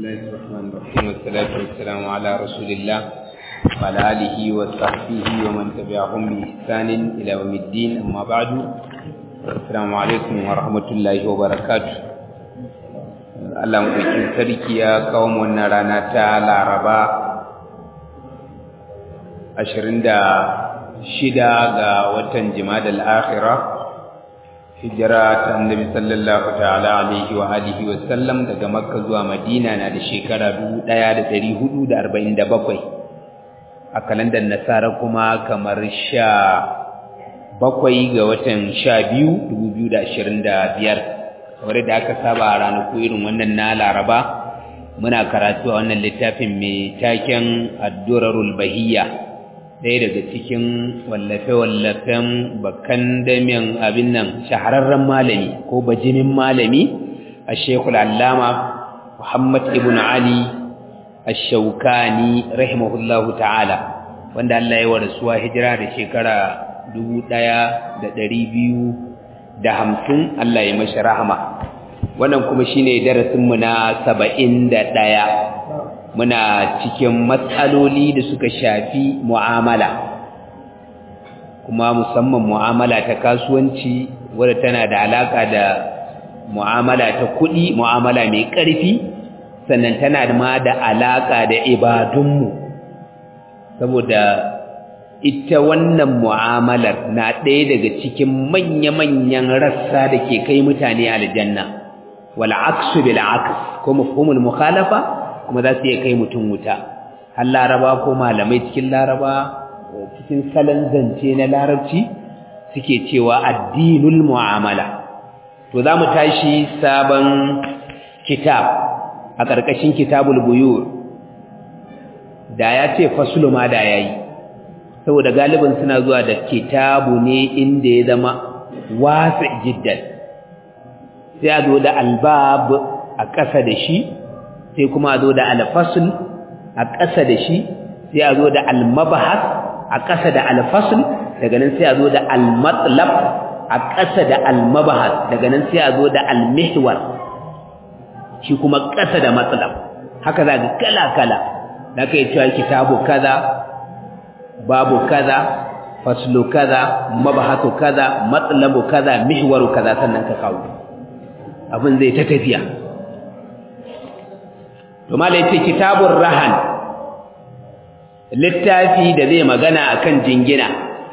الله الرحمن الرحيم والصلاة والسلام على رسول الله وعلى آله وصحبه ومن تبعهم بإحسان إلى يوم الدين أما بعد السلام عليكم ورحمة الله وبركاته Allah maɗaukin sarki ya kawo wannan rana ta Laraba ashirin da shida ga watan Jimadal Akhira hijira ta annabi sallallahu ta'ala alaihi wa alihi wa sallam daga Makka zuwa Madina na da shekara 1447 a kalandar Nasara kuma kamar sha bakwai ga watan sha biyu 2025 kamar da aka saba a ranaku irin wannan na Laraba muna karatu a wannan littafin mai taken Ad-Durarul Bahiyya ɗaya daga cikin wallafe-wallafen bakan damiyan abin nan shahararren malami ko bajimin malami a shekul allama Muhammad ibn Ali ash-Shawkani rahimahullahu ta'ala wanda Allah ya warasuwa hijira da shekara dubu ɗaya da ɗari biyu da hamsin Allah ya mashi rahama wannan kuma shine darasinmu na saba'in da ɗaya muna cikin matsaloli da suka shafi mu'amala kuma musamman mu'amala ta kasuwanci wadda tana da alaka da mu'amala ta kuɗi mu'amala mai ƙarfi sannan tana ma da alaka da ibadunmu saboda ita wannan mu'amalar na ɗaya daga cikin manya-manyan rassa da ke kai mutane aljanna wal aksu bil aks ko mafhumul mukhalafa kuma za su iya kai mutum wuta har laraba ko malamai cikin laraba cikin salon zance na larabci suke cewa addinul mu'amala to za mu tashi sabon kitab a ƙarƙashin kitabul buyur da ya ce fasulu ma da ya yi saboda galibin suna zuwa da kitabu ne inda ya zama wasa jiddan sai a zo da albab a ƙasa da shi sai kuma a zo da alfasul a ƙasa da shi sai a zo da almabahas a ƙasa da alfasul daga nan sai a zo da almatlab a ƙasa da almabahas daga nan sai a zo da almihwar shi kuma ƙasa da matlab haka za ga kala-kala da ka yi cewa kitabu kaza babu kaza faslu kaza mabahasu kaza matlabu kaza mihwaru kaza sannan ka kawo abin zai ta tafiya to malai ce kitabur rahan littafi da zai magana akan jingina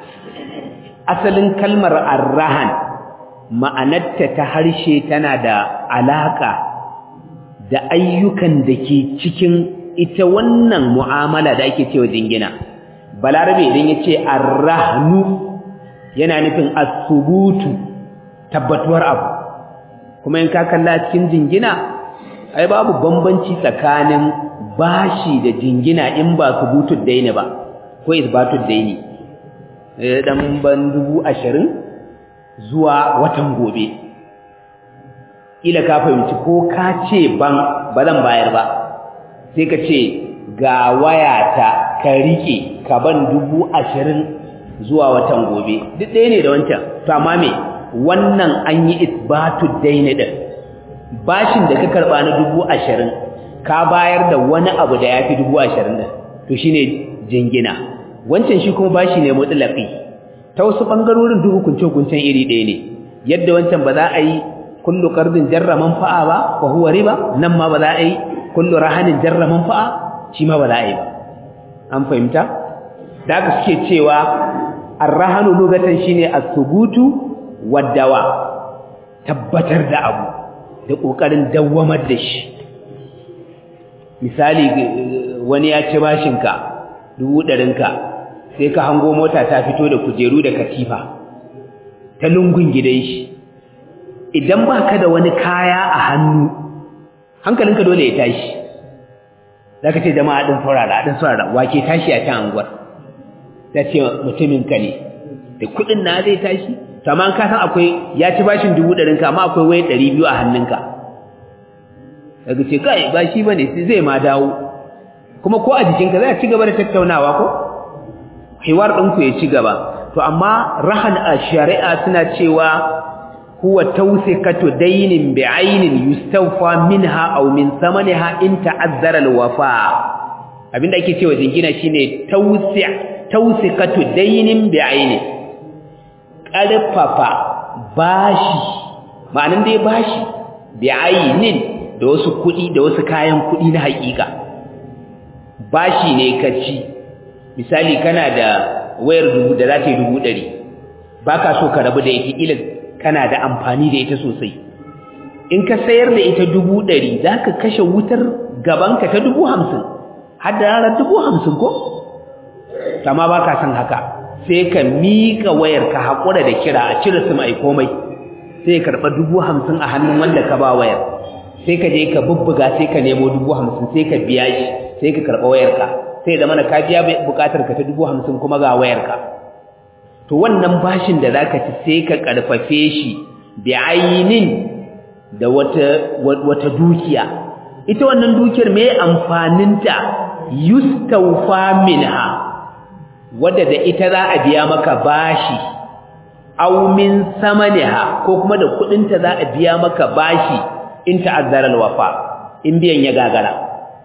asalin kalmar arrahan ma'anarta ta harshe tana da alaka da ayyukan da ke cikin ita wannan mu'amala da ake cewa jingina balarabe idan yace arrahnu yana nufin as-subutu tabbatuwar abu kuma in ka kalla cikin jingina ai babu bambanci tsakanin bashi da jingina in ba subutud daini ba ko isbatud daini dan ban dubu ashirin zuwa watan gobe ila ka fahimci ko ka ce ban ba zan bayar ba sai ka ce ga wayata ka rike ka ban dubu ashirin zuwa watan gobe duk ɗaya ne da wancan to amma me wannan an yi isbatud daini din bashin da ka karba na dubu ashirin ka bayar da wani abu da ya fi dubu ashirin da to shine jingina wancan shi kuma bashi ne mutlaƙi ta wasu ɓangarorin duk hukunce-hukuncen iri ɗaya ne yadda wancan ba za a yi kullu ƙardin jarra manfa'a ba wa huwa riba nan ma ba za a yi kullu rahanin jarra manfa'a shi ma ba za a yi ba an fahimta da aka suke cewa arrahanu lugatan shine as-subutu wad-dawa tabbatar da abu da ƙoƙarin dawwamar da shi misali wani ya ci bashinka dubu ɗarinka sai ka hango mota ta fito da kujeru da katifa ta lungun gidan shi idan ba ka da wani kaya a hannu hankalinka dole ya tashi za ka ce jama'a ɗin saurara ɗin saurara wake tashi a can anguwar ta ce mutuminka ne da kuɗin na zai tashi kamar ka san akwai ya ci bashin dubu ɗarinka amma akwai waye ɗari biyu a hannunka daga ce kai ba shi bane sai zai ma dawo kuma ko a jikinka za a ci gaba da tattaunawa ko hiwar ɗinku ya ci gaba to amma rahan a shari'a suna cewa huwa tawsikatu daynin bi'aynin yustawfa minha aw min samaniha in ta'azzara al-wafa abinda ake cewa jingina shine tawsi' tawsikatu daynin bi'aynin karfafa bashi ma'anan dai bashi bi'aynin da wasu kuɗi da wasu kayan kuɗi na haƙiƙa bashi ne ka ci misali kana da wayar dubu da za ta yi dubu ɗari ba ka so ka rabu da ita ila kana da amfani da ita sosai in ka sayar da ita dubu ɗari za ka kashe wutar gabanka ta dubu hamsin har da ranar dubu hamsin ko? kama ba ka san haka sai ka miƙa wayar ka haƙura da kira a cire su mai komai sai ka karɓa dubu hamsin a hannun wanda ka ba wayar sai ka je ka bubbuga sai ka nemo dubu hamsin sai ka biya shi sai ka karɓa wayarka sai da mana ka biya buƙatar ka ta dubu hamsin kuma ga wayarka to wannan bashin da zaka ci sai ka karfafe shi bi ayinin da wata wata dukiya ita wannan dukiyar me amfaninta yustawfa minha wadda da ita za a biya maka bashi aw min samaniha ko kuma da kudinta za a biya maka bashi in ta'azzara alwafa in biyan ya gagara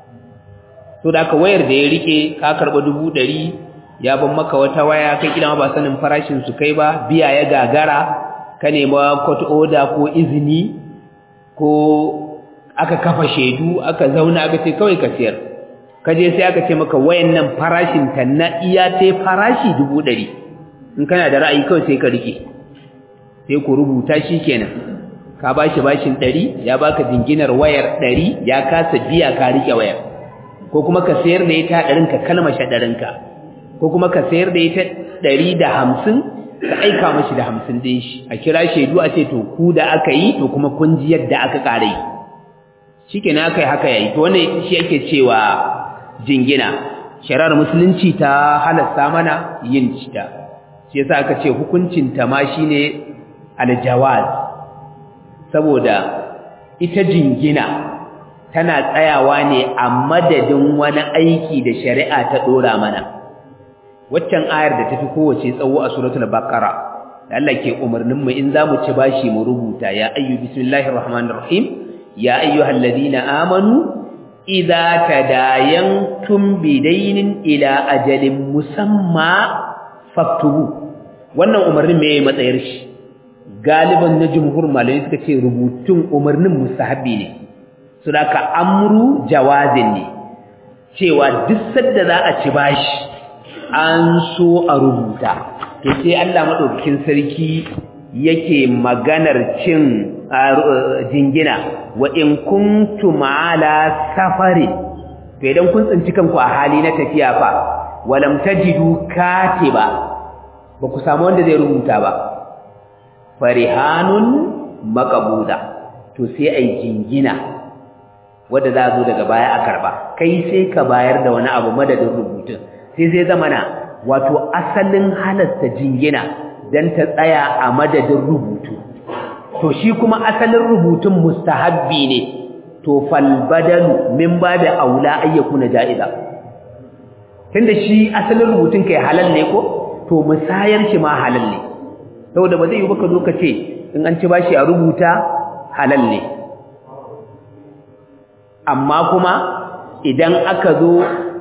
to da ka wayar da ya rike ka karba dubu ɗari ya ban maka wata waya kai kila ba sanin farashin su kai ba biya ya gagara ka nema court order ko izini ko aka kafa shaidu aka zauna aka ce kawai ka siyar ka je sai aka ce maka wayan nan farashin ta na iya ta farashi dubu ɗari in kana da ra'ayi kawai sai ka rike sai ku rubuta shi kenan ka bashi bashin ɗari ya baka jinginar wayar ɗari ya kasa biya ka rike wayar ko kuma ka sayar da ita ɗarinka kalmashe ɗarinka ko kuma ka sayar da ita ɗari da hamsin ka aika mashi da hamsin ɗin shi a kira shaidu a ce to ku da aka yi to kuma kun ji yadda aka ƙara yi shi ke aka yi haka yayi to wannan shi ake cewa jingina shari'ar musulunci ta halasta mana yin cita shi yasa aka ce hukuncinta ma shine aljawaz saboda ita jingina tana tsayawa ne a madadin wani aiki da shari'a ta dora mana waccan ayar da tafi kowace tsawo a suratul baqara da Allah ke umarnin mu in zamu ci bashi mu rubuta ya ayyu bismillahir rahmanir rahim ya ayyuhalladhina amanu idza tadayantum bidaynin ila ajalin musamma faktubu wannan umarnin me matsayar shi galiban na jumhur malamai suka ce rubutun umarnin mustahabi ne su ka amru jawazin ne cewa duk sadda za a ci bashi an so a rubuta to sai Allah madaukakin sarki yake maganar cin jingina wa in kuntum ala safari to idan kun tsinci kanku a hali na tafiya fa walam tajidu katiba ba ku samu wanda zai rubuta ba farihanun maqbuda to sai ai jingina wanda za zo daga baya a karba kai sai ka bayar da wani abu madadin rubutun sai sai zamana wato asalin halasta jingina dan ta tsaya a madadin rubutu to shi kuma asalin rubutun mustahabbi ne to fal badalu min babi aula ayyakuna ja'iza tunda shi asalin rubutun kai halal ne ko to musayar shi ma halal ne saboda ba zai yi baka zo ka ce in an ci bashi a rubuta halal ne amma kuma idan aka zo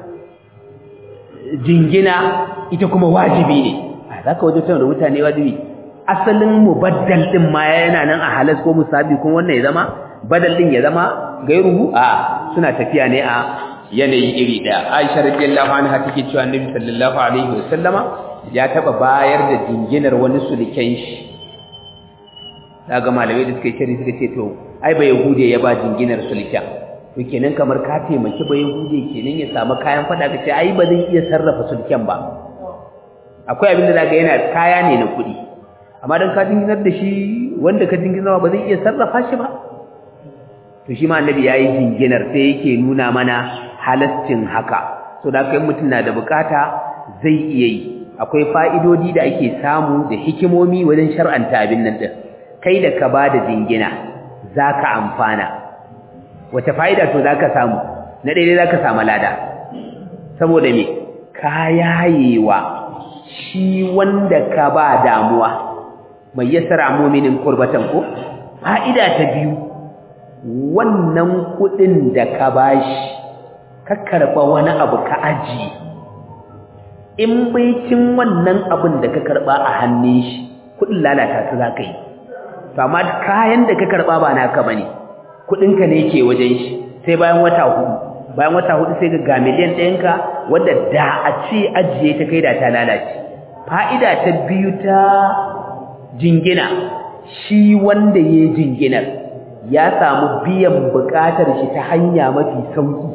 jingina ita kuma wajibi ne za ka wajen da mutane wajibi asalin mubaddal din ma yana nan a halas ko musabi kuma wannan ya zama badal din ya zama gairuhu a suna tafiya ne a yanayi iri daya Aisha radiyallahu anha take cewa Annabi sallallahu alaihi wasallama ya taba bayar da jinginar wani suliken shi daga malamai da suka yi suka ce to ai ba yahude ya ba jinginar suliken to kenan kamar ka taimaki ba yahude kenan ya samu kayan fada ka ce ai ba zan iya sarrafa sulken ba akwai abin da zaka yana kaya ne na kuɗi amma dan ka jinginar da shi wanda ka jinginar ba zai iya sarrafa shi ba to shi ma annabi yayi jinginar sai yake nuna mana halascin haka so da kai mutum na da bukata zai iya yi akwai fa'idodi da ake samu da hikimomi wajen shar'anta abin nan din kai da ka bada jingina zaka amfana wata fa'ida to zaka samu na daidai zaka samu lada saboda me ka yayewa shi wanda ka ba damuwa mai yasara mu'minin qurbatan ko fa'ida ta biyu wannan kudin da ka bashi ka karba wani abu ka aji in baitin wannan abin da ka karba a hannun shi kudin lalata su za ka yi to amma kayan da ka karba ba naka bane kudinka ne ke wajen shi sai bayan wata hudu bayan wata hudu sai ga miliyan ɗayanka wadda da a ce ajiye ta kai da ta lalace fa'ida ta biyu ta jingina shi wanda ya jinginar ya samu biyan buƙatar shi ta hanya mafi sauki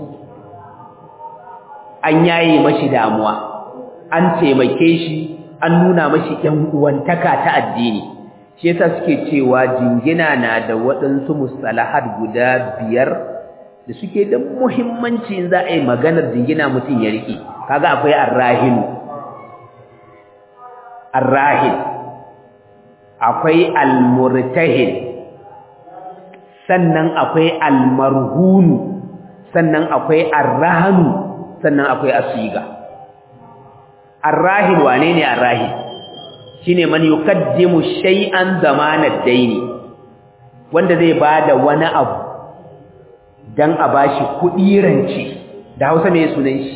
an yaye mashi damuwa an taimake shi an nuna mashi ƴan uwantaka ta addini shi yasa suke cewa jingina na da waɗansu mustalahat guda biyar da suke da muhimmanci in za a yi maganar jingina mutum ya riƙe kaga akwai arrahin arrahin akwai almurtahin sannan akwai almarhunu sannan akwai arrahanu sannan akwai asiga arrahin wane ne arrahin shine man yukaddimu shay'an zamanad daini wanda zai bada wani abu dan a bashi kudi rance da Hausa me sunan shi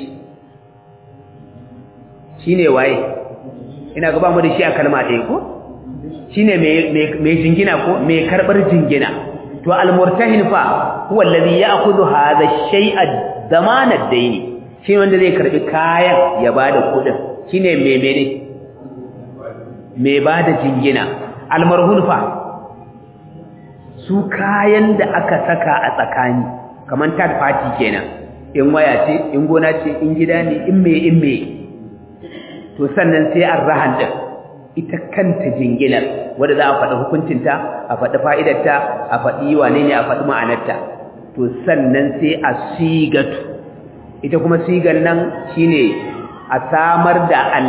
shine waye ina ga ba mu da shi a kalma ɗaya ko shine me me jingina ko me karbar jingina to almurtahin fa huwa alladhi ya'khudhu hadha ash-shay'a zamanad daini shi wanda zai karbi kayan ya bada kudin shine me mene me bada jingina almarhun fa su kayan da aka saka a tsakani kaman third party kenan in waya ce in gona ce in gida ne in me in me to sannan sai arrahan din ita kanta jinginar wanda za a faɗi hukuncinta a faɗi fa'idarta a faɗi wane ne a faɗi ma'anarta to sannan sai a sigatu ita kuma sigan nan shine a samar da al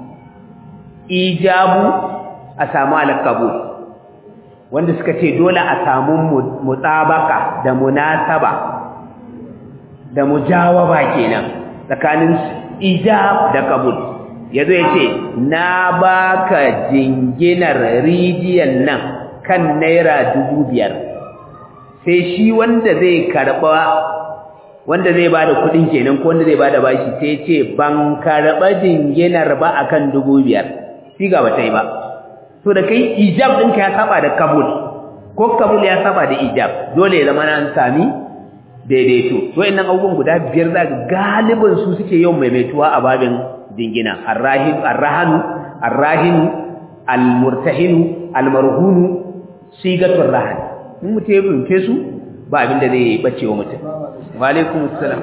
ijabu a samu al-qabul wanda suka ce dole a samu mutabaka da munasaba da mujawaba kenan tsakanin ijab da qabul yazo yace na baka jinginar rijiyan nan kan naira biyar. sai shi wanda zai karba wanda zai bada kudin kenan ko wanda zai bada bashi sai yace ban karba jinginar ba akan biyar. siga ba ta yi ba to da kai ijab ɗinka ya saba da kabul ko kabul ya saba da ijab dole ya zama an sami daidaito wayannan abubuwan guda biyar za ga galibin su suke yawan maimaituwa a babin dingina arrahim arrahanu arrahinu almurtahinu almarhunu sigatul rahan in mutum ya bince su ba abin da zai bace wa mutum wa alaikum assalam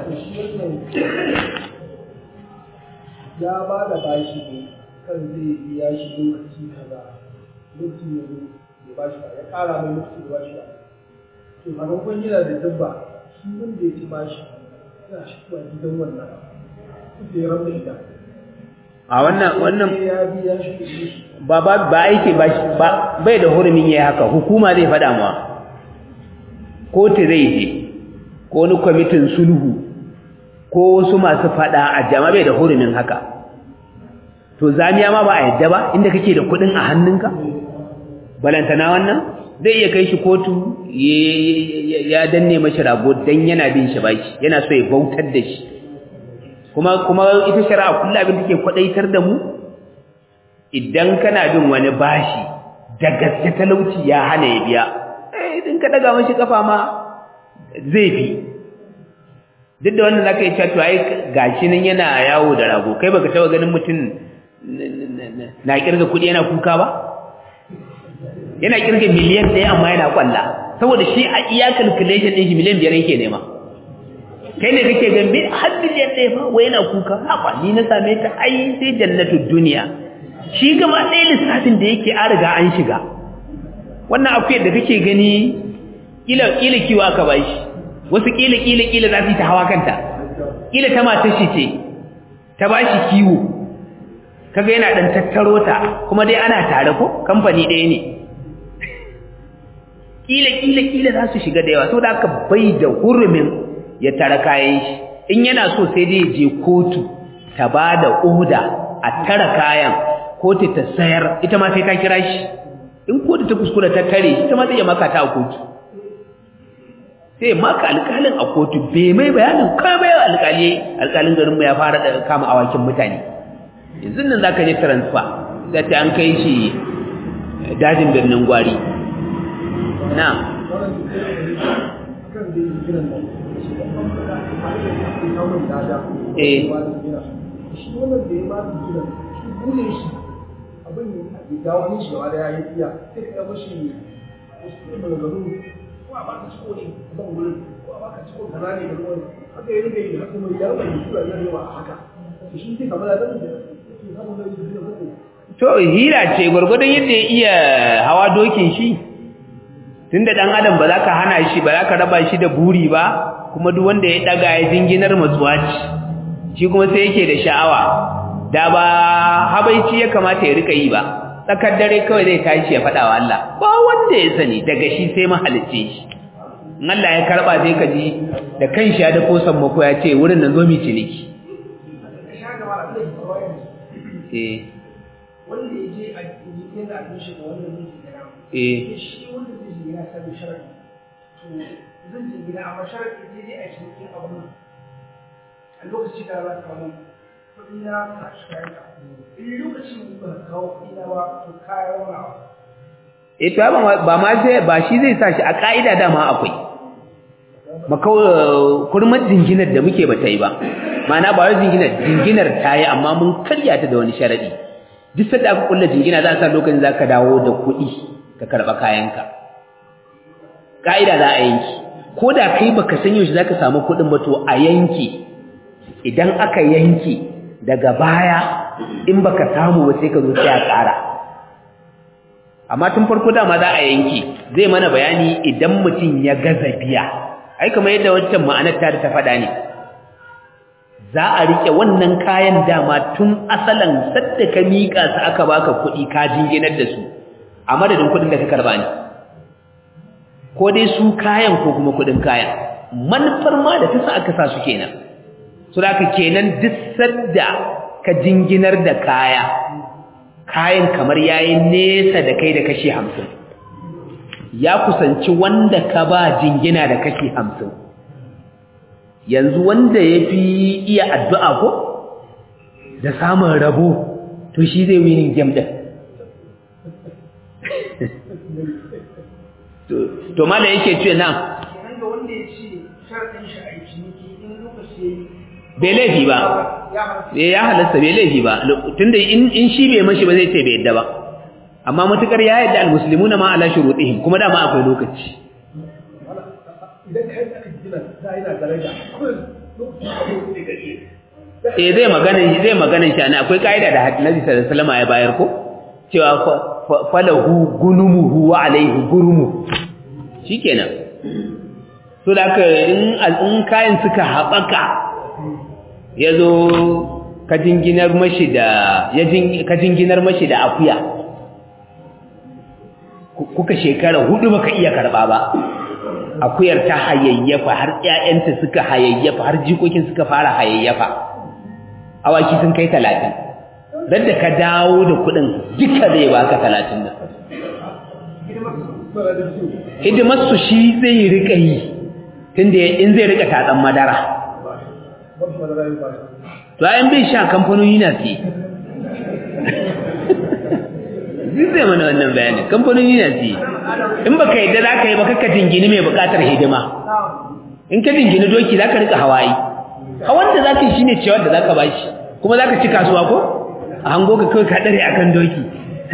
ya ba da bashi ne kan zai biya shi lokaci kaza lokaci ya zo ya ba shi ba ya kara mai lokaci ya ba shi ba to a maimakon yana da dabba shi wanda ya ci bashi yana shi kuwa gidan wannan su ya rabu da a wannan wannan ya biya shi kuɗi ba ba ba aiki ba ba bai da hurumin yayi haka hukuma zai faɗa ma kotu zai je ko wani kwamitin sulhu ko wasu masu faɗa a jama'a bai da hurumin haka to zamiya ma ba a yadda ba inda kake da kuɗin a hannunka balantana wannan zai iya kai shi kotu ya danne mashi rago dan yana bin shi bashi yana so ya bautar da shi kuma kuma ita shari'a kullu abin da ke kwadaitar da mu idan kana bin wani bashi da gaske talauci ya hana ya biya eh idan ka daga mashi kafa ma zai fi duk da wannan zaka yi cewa to ai gashi nan yana yawo da rago kai baka taba ganin mutum na kirga kudi yana kuka ba yana kirga miliyan ɗaya amma yana kwalla saboda shi a iya calculation ɗin shi miliyan biyar yake nema kai ne kake gambe har miliyan ɗaya fa wai yana kuka haba ni na same ta ai sai jannatul duniya shi gaba ɗaya lissafin da yake an riga an shiga wannan akwai da kake gani kila kila kiwo aka bashi wasu kila kila kila za su yi ta hawa kanta kila ta matar shi ce ta bashi kiwo kaga yana dan tattaro ta kuma dai ana tare ko kamfani ɗaya ne kila kila kila za su shiga da yawa saboda aka bai da hurumin ya tara kayan shi in yana so sai dai je kotu ta ba da oda a tara kayan kotu ta sayar ita ma sai ta kira shi in kotu ta kuskura ta tare ita ma zai iya maka ta a kotu sai maka alƙalin a kotu bai mai bayanin kamar alƙali alƙalin garin mu ya fara da kama awakin mutane yanzu nan zaka je transfer sai ta an kai shi dajin birnin gwari na eh shi wannan da ya ba su gidan shi gudun shi abin da ya dawo ni shi da ya yi iya sai ka yaba shi wasu maganganu ko a baka ciko ne a ban wurin ko a baka ciko kaza ne da ruwan haka ya rike yi haka mai yaro mai sura zai yawa a haka to shi sai kamar da zai samu da yi da to hira ce gwargwadon yadda ya iya hawa dokin shi tunda dan adam ba za ka hana shi ba za ka raba shi da buri ba kuma duk wanda ya daga ya jinginar matsuwa ce shi kuma sai yake da sha'awa da ba habaici ya kamata ya rika yi ba tsakar dare kawai zai tashi ya faɗa wa Allah ba wanda ya sani daga shi sai mahalicce shi in Allah ya karba sai ka ji da kanshi ya da kosan mako ya ce wurin nan zo mi ciniki eh wanda ya je a jikin da abin shi ga wanda zai je gida eh shi wanda zai je gida sai sharadi to zan je gida amma sharadi zai je a cikin abin a lokaci da za ka kawo kuɗi na ka shi kayan ka in lokacin da ba ka kawo kuɗi na ba to kayan wani eh to ba ma sai ba shi zai sa shi a ka'ida dama akwai makau kurmar jinginar da muke ba ta yi ba ma'ana ba wai jinginar jinginar ta yi amma mun karya ta da wani sharadi duk sanda aka kulla jingina za a sa lokacin za ka dawo da kuɗi ka karɓa kayanka ka'ida za a yanki ko da kai baka san yaushe za ka samu kuɗin ba to a yanki idan aka yanki daga baya in baka samu ba sai ka zo sai a ƙara amma tun farko dama za a yanki zai mana bayani idan mutum ya gaza biya ai kamar yadda wancan ma'anar ta ta faɗa ne za a rike wannan kayan dama tun asalan sadda ka miƙa su aka baka kuɗi ka jinginar da su a madadin kuɗin da ka karba ne ko dai su kayan ko kuma kuɗin kayan manufar ma da ta sa aka sa su kenan su da kenan duk sadda ka jinginar da kaya kayan kamar yayi nesa da kai da kashi hamsin ya kusanci wanda ka ba jingina da kashi hamsin yanzu wanda ya fi iya addu'a ko da samun rabo to shi zai winin gem ɗin to mala yake ce nan kenan ga wanda ya ce sharadin shi a yi ciniki in lokaci bai laifi ba ya halasta bai laifi ba tunda in shi bai mashi ba zai ce bai yadda ba amma matukar ya yadda almuslimuna ma ala shurutihim kuma dama akwai lokaci idan kai aka gina da yana daraja akwai lokaci da zai gari eh zai magana zai magana shi ana akwai kaida da Nabi sallallahu alaihi wasallam ya bayar ko cewa falahu gunumuhu wa alaihi gurumu shikenan so da ka in in kayan suka habaka yazo ka jinginar mashi da ya ka jinginar mashi da akuya kuka shekara hudu baka iya karba ba akuyar ta hayayyafa har ƴaƴanta suka hayayyafa har jikokin suka fara hayayyafa awaki sun kai 30 dan da ka dawo da kudin duka zai baka 30 nan hidimar su shi zai rika yi tunda in zai rika tatsan madara to ayan bai sha kamfanoni na siye zai zai mana wannan bayanin kamfanoni na siye in baka yadda za ka yi ba kakka jingini mai bukatar hidima in ka jingini doki za ka rika hawaii hawan da za ka yi shi ne ciyawar da za ka bashi kuma za ka ci kasuwa ko a hango ka kawai ka ɗare a kan doki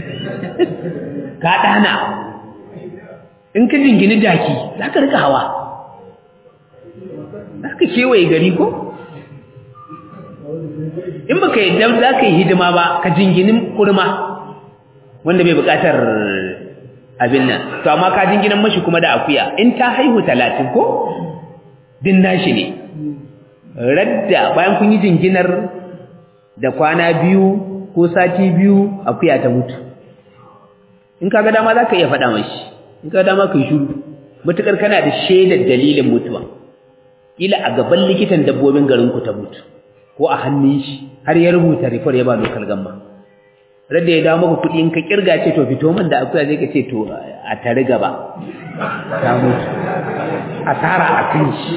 ka ɗana in ka jingini jaki za ka rika hawa za ka kewaye gari ko in baka yadda za ka yi hidima ba ka jinginin kurma wanda bai bukatar abin nan to amma ka jinginan mashi kuma da akuya in ta haihu talatin ko din nashi ne radda bayan kun yi jinginar da kwana biyu ko sati biyu akuya ta mutu in kaga dama za ka iya faɗa mashi in kaga dama ka yi shuru matuƙar kana da shaidar dalilin mutuwa ila a gaban likitan dabbobin garinku ta mutu ko a hannun shi har ya rubuta rifar ya ba lokal gamma rada ya dawo maka kuɗi in ka kirga ce to fito min da akuya zai ka ce to a tare gaba ta mutu asara a kan shi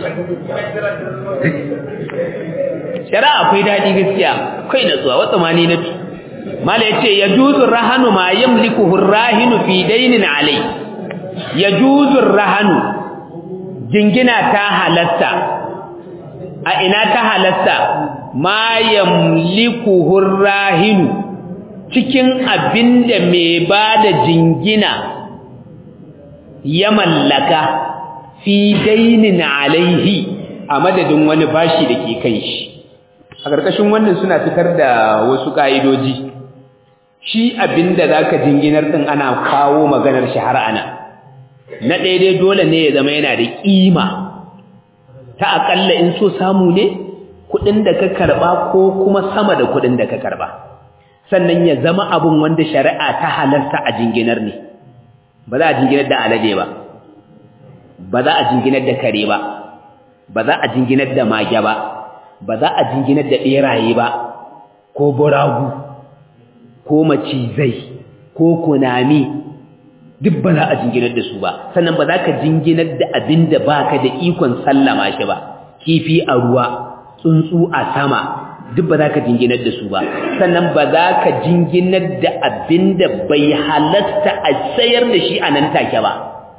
shari'a akwai daɗi gaskiya kai da zuwa wata mani na mala ya ce ya juzu rahanu ma yamliku hurrahinu fi dainin alai ya juzu rahanu jingina ta halatta a ina ta halatta ma yamliku hurrahinu cikin abinda mai bada jingina ya mallaka fi dainin alaihi a madadin wani bashi da ke kai shi a ƙarƙashin wannan suna fitar da wasu ƙa'idoji shi abinda za ka jinginar ɗin ana kawo maganar shahar ana na daidai dole ne ya zama yana da ƙima ta aƙalla in so samu ne kuɗin da ka karɓa ko kuma sama da kuɗin da ka karɓa sannan ya zama abun wanda shari'a ta halarta a jinginar ne ba za a jinginar da alade ba ba za a jinginar da kare ba ba za a jinginar da mage ba ba za a jinginar da ɓeraye ba ko buragu ko macizai ko kunami duk ba za a jinginar da su ba sannan ba za ka jinginar da abin da ba ka da ikon sallama shi ba kifi a ruwa tsuntsu a sama duk ba za ka jinginar da su ba sannan ba za ka jinginar da abin da bai halatta a sayar da shi a nan take ba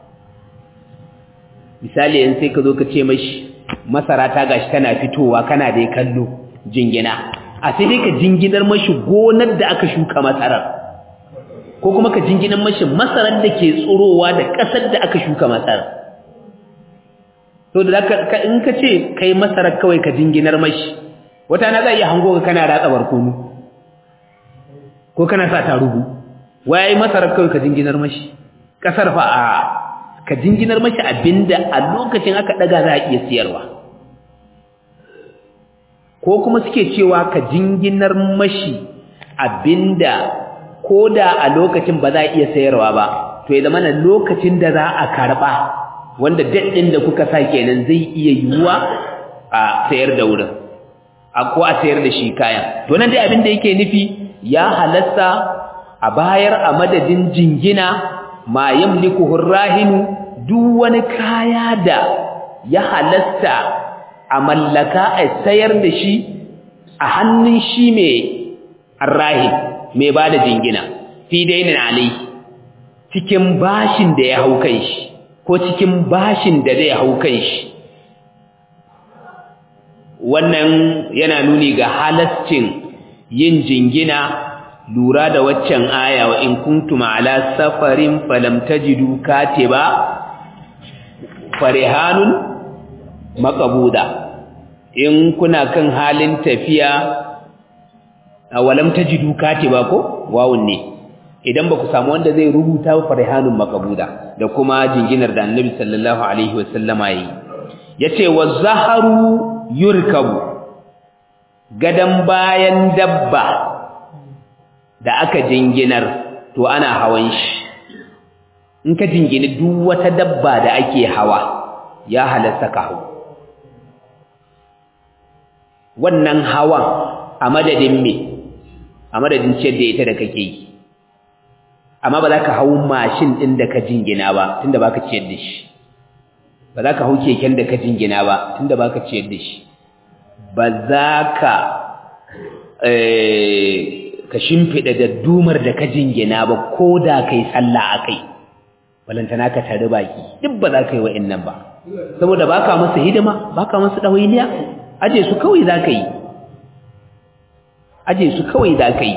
misali yanzu sai ka zo ka ce mashi masara ta gashi tana fitowa kana da kallo jingina a sai dai ka jinginar mashi gonar da aka shuka masarar ko kuma ka jinginar mashi masarar da ke tsorowa da ƙasar da aka shuka masarar to da ka in ka ce kai masarar kawai ka jinginar mashi wata na za iya hango ka kana ratsa barkono ko kana sa tarugu waye masarar kawai ka jinginar mashi ƙasar fa a ka jinginar mashi abinda a lokacin aka daga za a iya siyarwa ko kuma suke cewa ka jinginar mashi abinda ko da a lokacin ba za a iya sayarwa ba to ya zama na lokacin da za a karɓa wanda daɗin da kuka sa kenan zai iya yiwuwa a sayar da wurin a ko a sayar da shi kayan to nan dai abin da yake nufi ya halasta a bayar a madadin jingina ma yamliku hurrahinu duk wani kaya da ya halasta a mallaka a sayar da shi a hannun shi mai arrahin mai ba da jingina fi dainin alai cikin bashin da ya hau kan shi ko cikin bashin da zai hau kan shi wannan yana nuni ga halascin yin jingina lura da waccan aya wa in kuntum ala safarin falam tajidu katiba farihanun maqbuda in kuna kan halin tafiya awalam tajidu katiba ko wawun ne idan ba ku samu wanda zai rubuta farihanun maqbuda da kuma jinginar da annabi sallallahu alaihi wasallama yi yace wazaharu yurkabu gadan bayan dabba da aka jinginar to ana hawan shi in ka jingini duk wata dabba da ake hawa ya halatta ka hau wannan hawan a madadin me a madadin ciyar da ita da kake yi amma ba za ka hau mashin ɗin da ka jingina ba tunda ba ka ciyar da shi ba za ka hau keken da ka jingina ba tunda ba ka ciyar da shi ba za ka ka shimfiɗa da dumar da ka jingina ba ko da ka yi sallah a kai balantana ka tare baki duk ba za ka yi wa'in nan ba saboda ba ka masu hidima ba ka masu ɗawainiya aje su kawai za ka yi aje su kawai za ka yi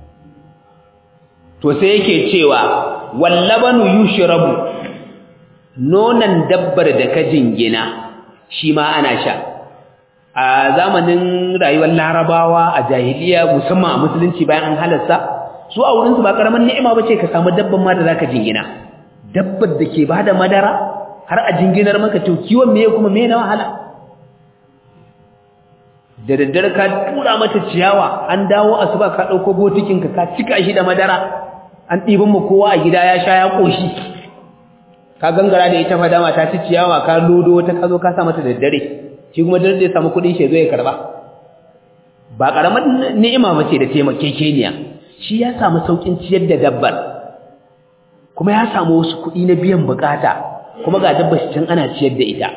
to sai yake cewa wallabanu yushrabu nonan dabbar da ka jingina shi ma ana sha a zamanin rayuwar larabawa a jahiliya musamman a musulunci bayan an halarsa su a wurinsu ba karaman ni'ima bace ka samu dabban ma da zaka jingina dabbar da ke bada madara har a jinginar maka to kiwon meye kuma meye na wahala da daddare ka tura mata ciyawa an dawo asuba ka dauko botikin ka ka cika shi da madara an ɗiban mu kowa a gida ya sha ya koshi ka gangara da ita fadama ta ci ciyawa ka lodo wata ka zo ka sa mata daddare shi kuma dare ya samu kuɗin shi zo ya karba ba karamar ni'ima bace da taimakekeniya shi ya samu saukin ciyar da dabbar kuma ya samu wasu kuɗi na biyan bukata kuma ga dabbar shi can ana ciyar da ita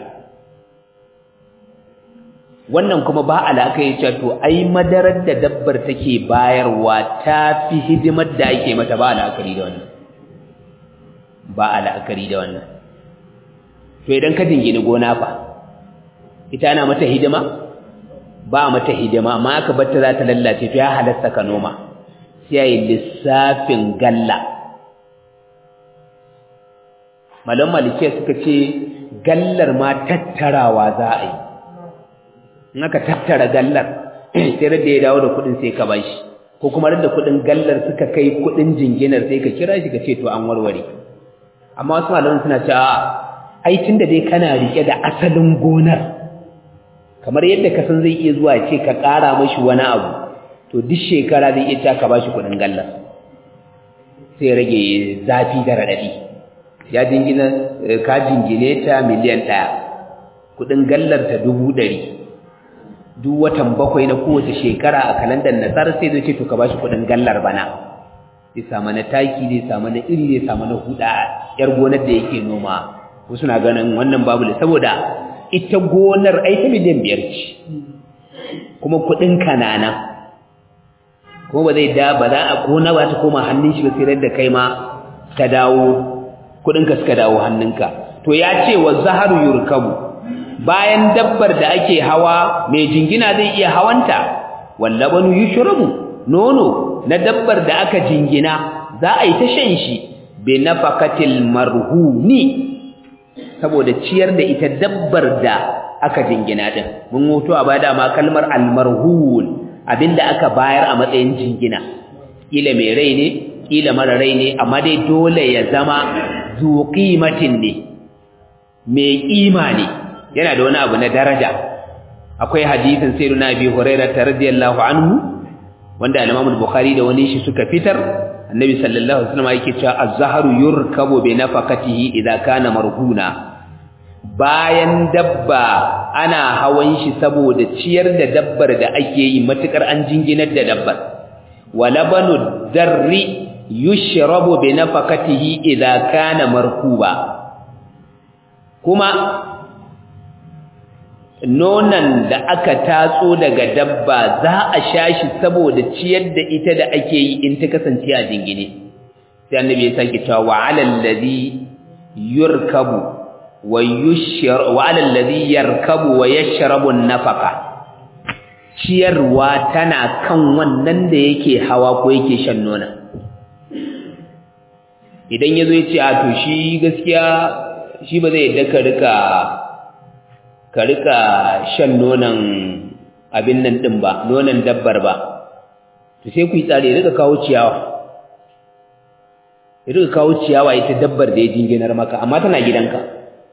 wannan kuma ba alaka ya ce to ai madarar da dabbar take bayarwa ta fi hidimar da ake mata ba alakari da wannan ba alakari da wannan to idan ka dingini gona fa ita ana mata hidima ba mata hidima amma aka bar ta za ta lallace to ya halasta ka noma sai yayi lissafin galla malam malike suka ce gallar ma tattarawa za a yi in aka tattara gallar sai da ya dawo da kudin sai ka bashi ko kuma da kudin gallar suka kai kudin jinginar sai ka kira shi ka ce to an warware amma wasu malaman suna cewa ai tunda dai kana rike da asalin gonar kamar yadda ka san zai iya zuwa ce ka ƙara mashi wani abu to duk shekara zai iya cewa ka bashi kudin gallar sai rage zafi da radadi ya jingina ka jingine ta miliyan ɗaya kudin gallar ta dubu ɗari duk watan bakwai na kowace shekara a kalandar nasar sai zai ce to ka bashi kudin gallar bana zai samu na taki zai samu na iri zai samu na huda yar gonar da yake noma wasu na ganin wannan babu da saboda ita gonar ai ta miliyan biyar ce kuma kudin kanana kuma ba zai da ba za a gona ba ta koma hannun shi ba sai da kai ma ta dawo kudin ka suka dawo hannunka to ya ce wa zaharu yurkabu bayan dabbar da ake hawa mai jingina zai iya hawanta wallabanu yushrabu nono na dabbar da aka jingina za a yi ta shan shi bi nafaqatil marhuni saboda ciyar da ita dabbar da aka jingina din mun hoto a bada ma kalmar almarhun abinda aka bayar a matsayin jingina kila mai rai ne kila mara rai ne amma dai dole ya zama zu qimatin ne mai kima ne yana da wani abu na daraja akwai hadisin sayyidina abi hurairah radiyallahu anhu wanda al-imam al-bukhari da wani shi suka fitar annabi sallallahu alaihi wasallam yake cewa az-zahru yurkabu bi nafaqatihi idza kana marhuna bayan dabba ana hawan shi saboda ciyar da dabbar da ake yi matukar an jinginar da dabbar walabanu darri yushrabu bi nafaqatihi idza kana markuba kuma nonan da aka tatso daga dabba za a sha shi saboda ciyar da ita da ake yi in ta kasance a jingine sai annabi ya sake cewa wa alal ladhi yurkabu wa yushra wa alal ladhi yarkabu wa yashrabu nafaqa ciyarwa tana kan wannan da yake hawa ko yake shan nona idan yazo ya ce a to shi gaskiya shi ba zai yadda ka rika ka rika shan nonon abin nan din ba nonon dabbar ba to sai ku yi tsari rika kawo ciyawa ya rika kawo ciyawa ita dabbar da ya jinginar maka amma tana gidanka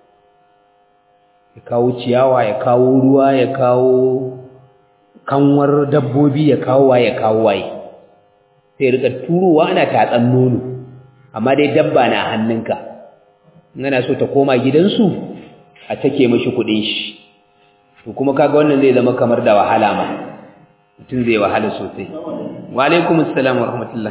ya kawo ciyawa ya kawo ruwa ya kawo kanwar dabbobi ya kawo waye ya kawo waye sai rika turowa ana tatsan nono amma dai dabba na hannunka in ana so ta koma gidansu a take mashi kudin shi to kuma kaga wannan zai zama kamar da wahala ma mutum zai wahala sosai wa alaikum assalam wa rahmatullah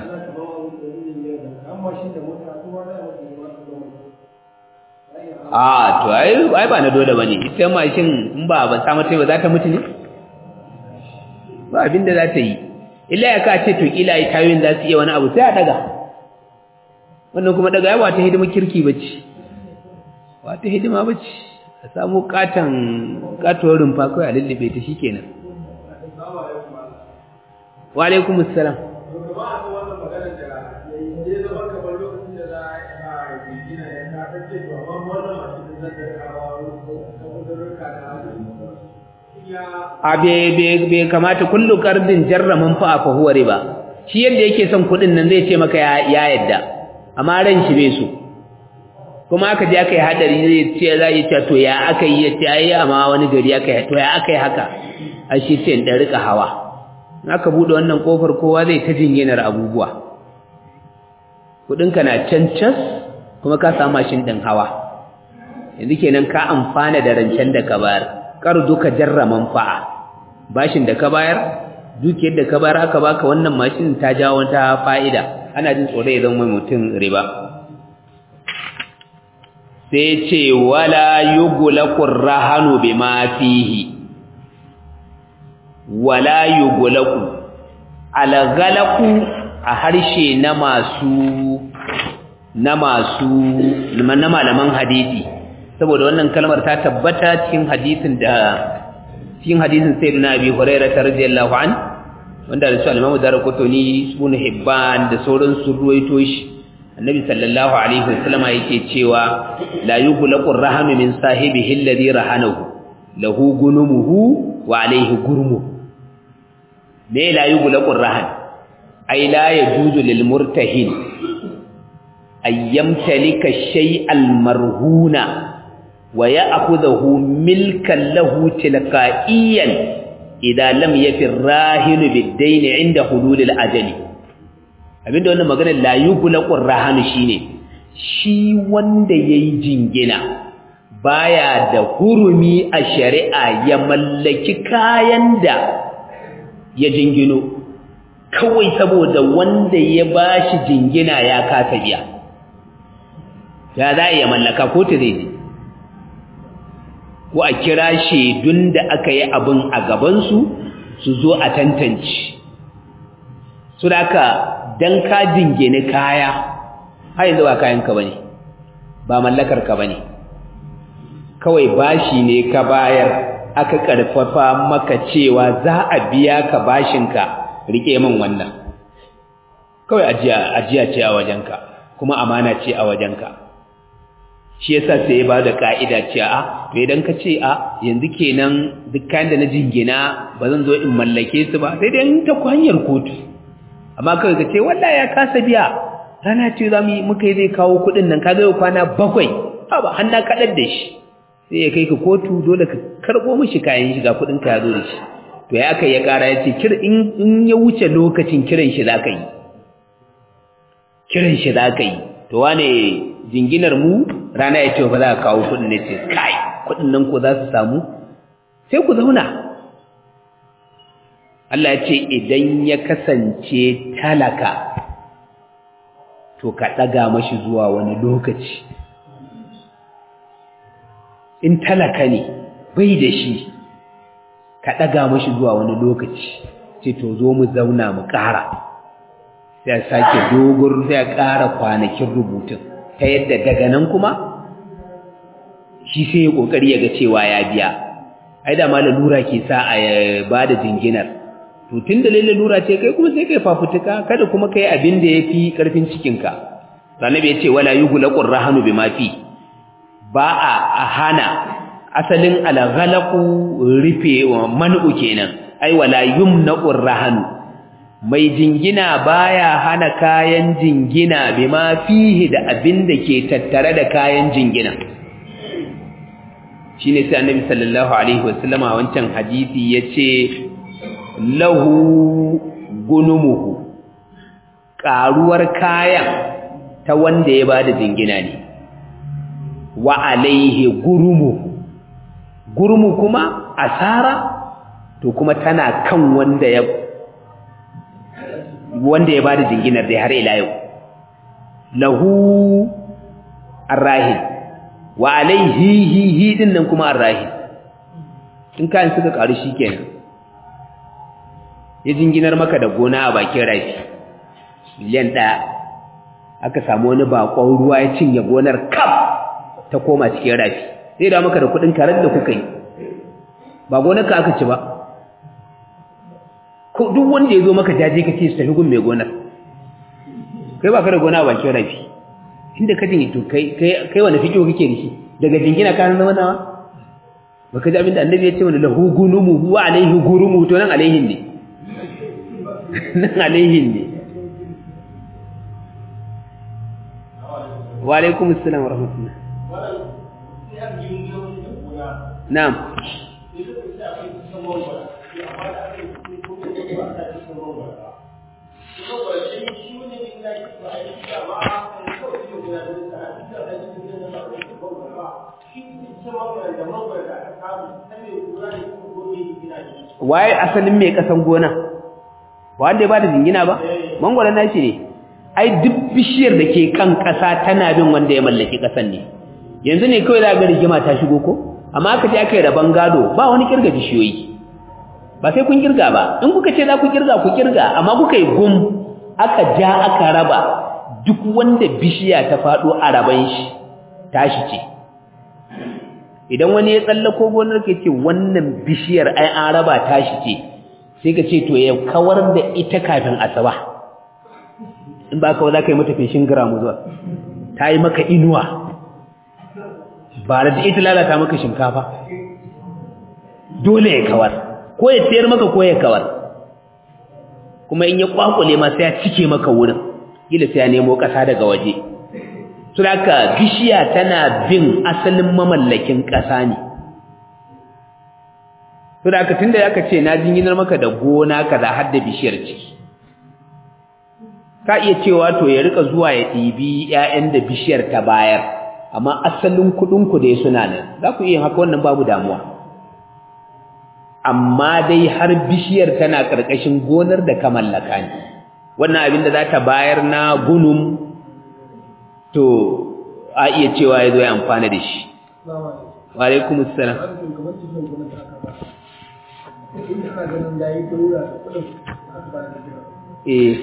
a to ai ai ba na dole bane ita mashin in ba ban samu tai ba za ta mutu ne ba abinda za ta yi illa ya ka ce to kila ai tayoyin za su iya wani abu sai a daga wannan kuma daga yawa ta hidima kirki bace ba ta hidima bace a samu katan katuwar rumfa kawai a lullube ta shikenan wa alaikum assalam a bai kamata kullu kardin jarraman fa fa huwa riba shi yadda yake son kudin nan zai ce maka ya yadda amma ran shi bai so kuma aka je aka yi hadari zai ce za yi ce to ya aka yi ya ce ai amma wani gari aka yi to ya aka yi haka a shi ce da rika hawa aka bude wannan kofar kowa zai ta jinginar abubuwa kudinka na can cas kuma ka samu mashin din hawa yanzu kenan ka amfana da rancen da ka bayar duka jarra manfa'a bashin da ka bayar dukiyar da ka bar aka baka wannan mashin ta jawo wata fa'ida ana jin tsoro ya zama mutum riba sai ce wala yughlaqur rahanu bima fihi wala yughlaqu alghalaqu a harshe na masu na masu na malaman hadisi saboda wannan kalmar ta tabbata cikin hadisin da cikin hadisin sayyidina abi hurairah radiyallahu an wanda da su al-imamu darqutni ibn hibban da sauran su ruwaito shi annabi sallallahu alaihi wasallam yake cewa la yughlaqu ar-rahanu min sahibihi alladhi rahanahu lahu gunumuhu wa alaihi gurmu me la yughlaqu ar-rahan ay la yajuzu lil murtahin ay yamtalika shay'al marhuna wa ya'khudhuhu milkan lahu tilqa'iyan idza lam yafi ar-rahin bid-dayn 'inda hulul al-ajali abinda wannan magana la yughlaqur rahanu shine shi wanda yayi jingina baya da hurumi a shari'a ya mallaki kayan da ya jingino kawai saboda wanda ya bashi jingina ya kasa biya ya za ya mallaka ko ta zai ko a kira shaidun da aka yi abin a gabansu su zo a tantance su da aka dan ka jingine kaya har yanzu ba kayanka bane ba mallakar ka bane kawai bashi ne ka bayar aka karfafa maka cewa za a biya ka bashinka rike min wannan kawai ajiya ajiya ce a wajenka kuma amana ce a wajenka shi yasa sai ya bada ka'ida ce a to idan ka ce a yanzu kenan duk kayan da na jingina ba zan zo in mallake su ba sai dai ta hanyar kotu amma kawai ka ce wallahi ya kasa biya rana ce za mu yi muka yi zai kawo kuɗin nan ka zai kwana bakwai ha ba hannu kaɗar da shi sai ya kai ka kotu dole ka karɓo mishi kayan shiga kuɗin ka ya zo da shi to ya kai ya ƙara ya ce in ya wuce lokacin kiran shi za ka yi kiran shi za ka yi to wane jinginar mu rana ya ce ba za ka kawo kuɗin ne ce kai kuɗin nan ko za su samu sai ku zauna Allah ya ce idan ya kasance talaka to ka ɗaga mashi zuwa wani lokaci in talaka ne bai da shi ka ɗaga mashi zuwa wani lokaci ce to zo mu zauna mu ƙara sai a sake dogon sai a ƙara kwanakin rubutun ta yadda daga nan kuma shi sai ya ƙoƙari ya ga cewa ya biya ai da ma lalura ke sa a ba da jinginar to tun da lalle lura ce kai kuma sai kai fafutuka kada kuma kai abin da yafi karfin cikinka annabi yace wala yughlaqur rahanu bima fi ba a hana asalin alghalaqu rufe man'u kenan ai wala yumnaqur rahanu mai jingina baya hana kayan jingina bima fihi da abin da ke tattare da kayan jingina shine sai annabi sallallahu alaihi wasallama wancan hadisi yace lahu gunumuhu ƙaruwar kayan ta wanda ya bada jingina ne wa alaihi gurumu gurumu kuma asara to kuma tana kan wanda ya wanda ya bada jinginar dai har ila yau lahu arrahin wa alaihi hi hi din nan kuma arrahin in kayan suka ƙaru shikenan ya jinginar maka da gona a bakin rafi miliyan ɗaya aka samu wani bakon ruwa ya cinye gonar kaf ta koma cikin rafi zai da maka da kuɗin karen da kuka yi ba gonarka aka ci ba ko duk wanda ya zo maka jaje ka ce su tafi gun mai gonar kai ba ka da gona a bakin rafi inda ka jin to kai kai wani fikiyo kake da shi daga jingina ka zama nawa baka ji abinda annabi ya ce wani lahu gunumu huwa alaihi gurumu to nan alaihin ne nan alaihin ne wa alaikum assalam wa rahmatullah na'am waye asalin mai kasan gona ba wanda ya bada jingina ba mangwaro nashi ne ai duk bishiyar da ke kan ƙasa tana bin wanda ya mallaki ƙasan ne yanzu ne kawai za ga rigima ta shigo ko amma aka ce aka yi rabon gado ba wani kirga bishiyoyi ba sai kun kirga ba in kuka ce za ku kirga ku kirga amma kuka yi gum aka ja aka raba duk wanda bishiya ta faɗo a raban shi tashi ce idan wani ya tsallako gonar ka ce wannan bishiyar ai an raba tashi ce sai ka ce to ya kawar da ita kafin asuba in ba kawai za ka yi mata feshin giramu zuwa ta yi maka inuwa ba da ita lalata maka shinkafa dole ya kawar ko ya tsayar maka ko ya kawar kuma in ya kwakule ma sai ya cike maka wurin gila sai ya nemo ƙasa daga waje Suraka bishiya tana bin asalin mamallakin ƙasa ne. Suraka tunda aka ce na jinginar maka da gona kaza har da bishiyar ciki. Ka iya cewa to ya rika zuwa ya ɗibi ‘ya'yan da bishiyar ta bayar, amma asalin kuɗinku dai suna nan, za ku iya haka wannan babu damuwa. Amma dai har bishiyar tana ƙarƙashin gonar da ka mallaka ne. Wannan abin da za ta bayar na gunum to a iya cewa ya zo ya amfana da shi wa alaikum assalam eh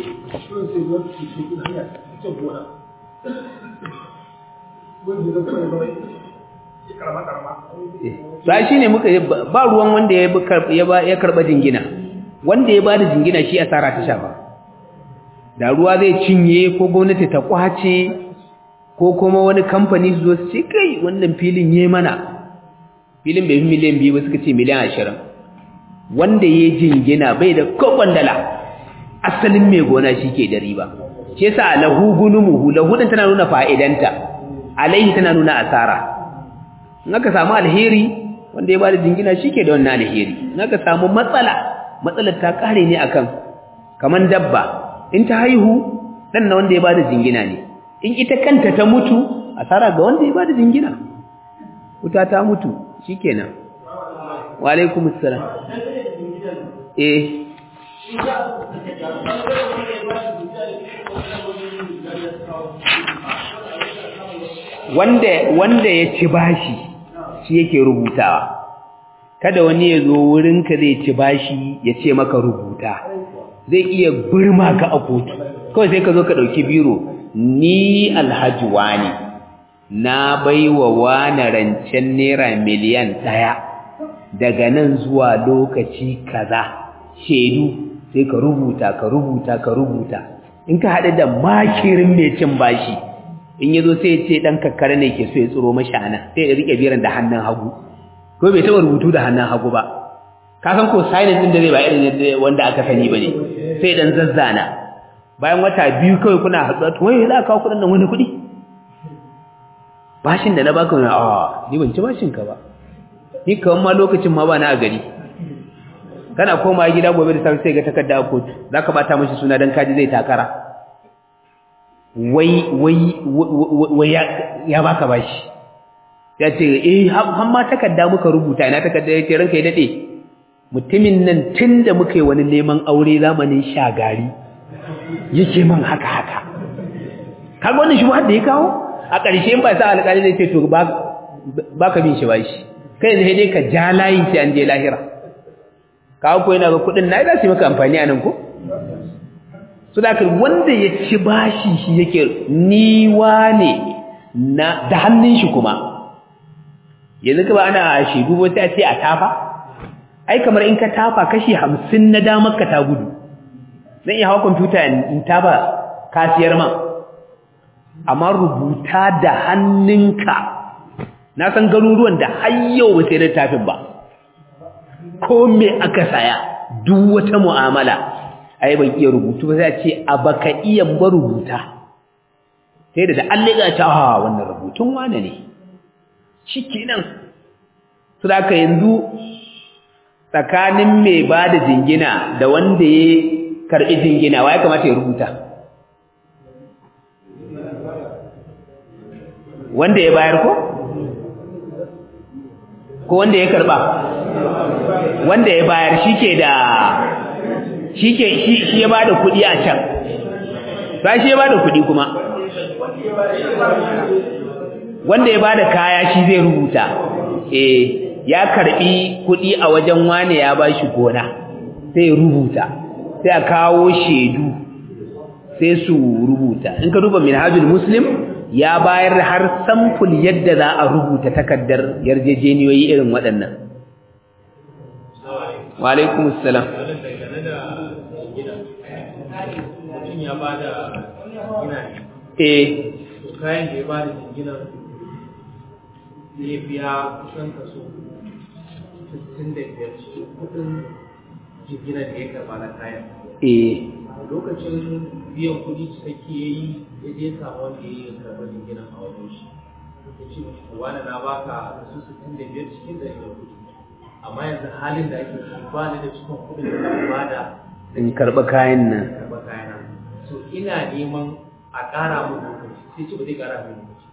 ba shi ne muka ba ruwan wanda ya karɓa jingina wanda ya ba da jingina shi asara ta shafa da ruwa zai cinye ko gwamnati ta kwace ko kuma wani kamfani su zo su ce kai wannan filin yi mana filin bai fi miliyan biyu ba suka ce miliyan ashirin wanda ya jingina bai da kokon dala asalin mai gona shi ke da riba ce sa lahu gunumuhu lahu din tana nuna fa'idanta alaihi tana nuna asara in aka samu alheri wanda ya bada jingina shi ke da wannan alheri in aka samu matsala matsalar ta kare ne akan kaman dabba in ta haihu dan na wanda ya bada jingina ne in ita kanta ta mutu asara ga wanda ya bada jingina wuta ta mutu shikenan wa alaikum assalam eh wanda wanda ya ci bashi shi yake rubutawa kada wani ya zo wurinka zai ci bashi ya ce maka rubuta zai iya burma ka a kotu kawai sai ka zo ka ɗauki biro ni alhaji wani na baiwa wani rancen naira miliyan ɗaya daga nan zuwa lokaci kaza shaidu sai ka rubuta ka rubuta ka rubuta in ka haɗu da makirin mai cin bashi in ya zo sai ya ce ɗan kakkara ne ke so ya tsiro mashi ana sai ya riƙe biran da hannun hagu ko bai taɓa rubutu da hannun hagu ba ka san ko sainin ɗin da zai ba irin wanda aka sani ba ne sai ɗan zazzana bayan wata biyu kawai kuna haɗuwa to wai za ka kawo kuɗin nan wani kuɗi bashin da na baka wani a ni ban ci bashin ka ba ni kawan ma lokacin ma ba na a gari kana koma gida gobe da safe sai ga takarda a kotu za ka bata mashi suna don kaji zai takara wai wai wai ya baka bashi ya ce eh har ma takarda muka rubuta ina takarda ya ce ranka ya daɗe mutumin nan tun da muka yi wani neman aure zamanin shagari yake man haka haka kaga wannan shi da ya kawo a ƙarshe ba sa alƙali zai ce to ba ka bin shi ba shi kai zai dai ka ja layi sai an je lahira kawo ko yana ga kuɗin na za su yi maka amfani a nan ko su da ka wanda ya ci bashi shi yake niwa ne na da hannun shi kuma yanzu ka ba ana shaidu ba sai a ce a tafa ai kamar in ka tafa kashi hamsin na damar ka ta gudu zan iya hawa kwamfuta in tafa kasiyar man amma rubuta da hannunka na san garuruwan da har yau ba sai da tafin ba ko me aka saya duk wata mu'amala ai ban iya rubutu ba sai a ce a baka iya ba rubuta sai da da an liga ta ha wannan rubutun wane ne shikenan su da ka yanzu tsakanin mai ba da jingina da wanda ya karɓi jingina wa ya kamata ya rubuta wanda ya bayar ko ko wanda ya karɓa wanda ya bayar shi ke da shi ke shi ya bada kuɗi a can ba shi ya bada kuɗi kuma wanda ya bada kaya shi zai rubuta eh ya karbi kuɗi a wajen wane ya bashi gona sai rubuta sai a kawo shedu sai su rubuta in ka duba minhajul muslim ya bayar har samful yadda za a rubuta takardar yarjejeniyoyi irin waɗannan wa alaikum assalam eh kayan da ya ba da jinginar zai biya kusan kaso 65 cikin kudin jinginar da ya karba na kayan eh lokacin biyan kudi cikakke ya yi ya je samu wanda ya yi karɓar jinginar a wajen shi ya ce mashi to wani na baka kaso 65 cikin ɗari da kudi amma yanzu halin da ake ciki ba ni da cikin kudin da zan bada in karɓi kayan nan karɓar kayana so ina neman a ƙara mun lokaci sai ce ba zai ƙara mun lokaci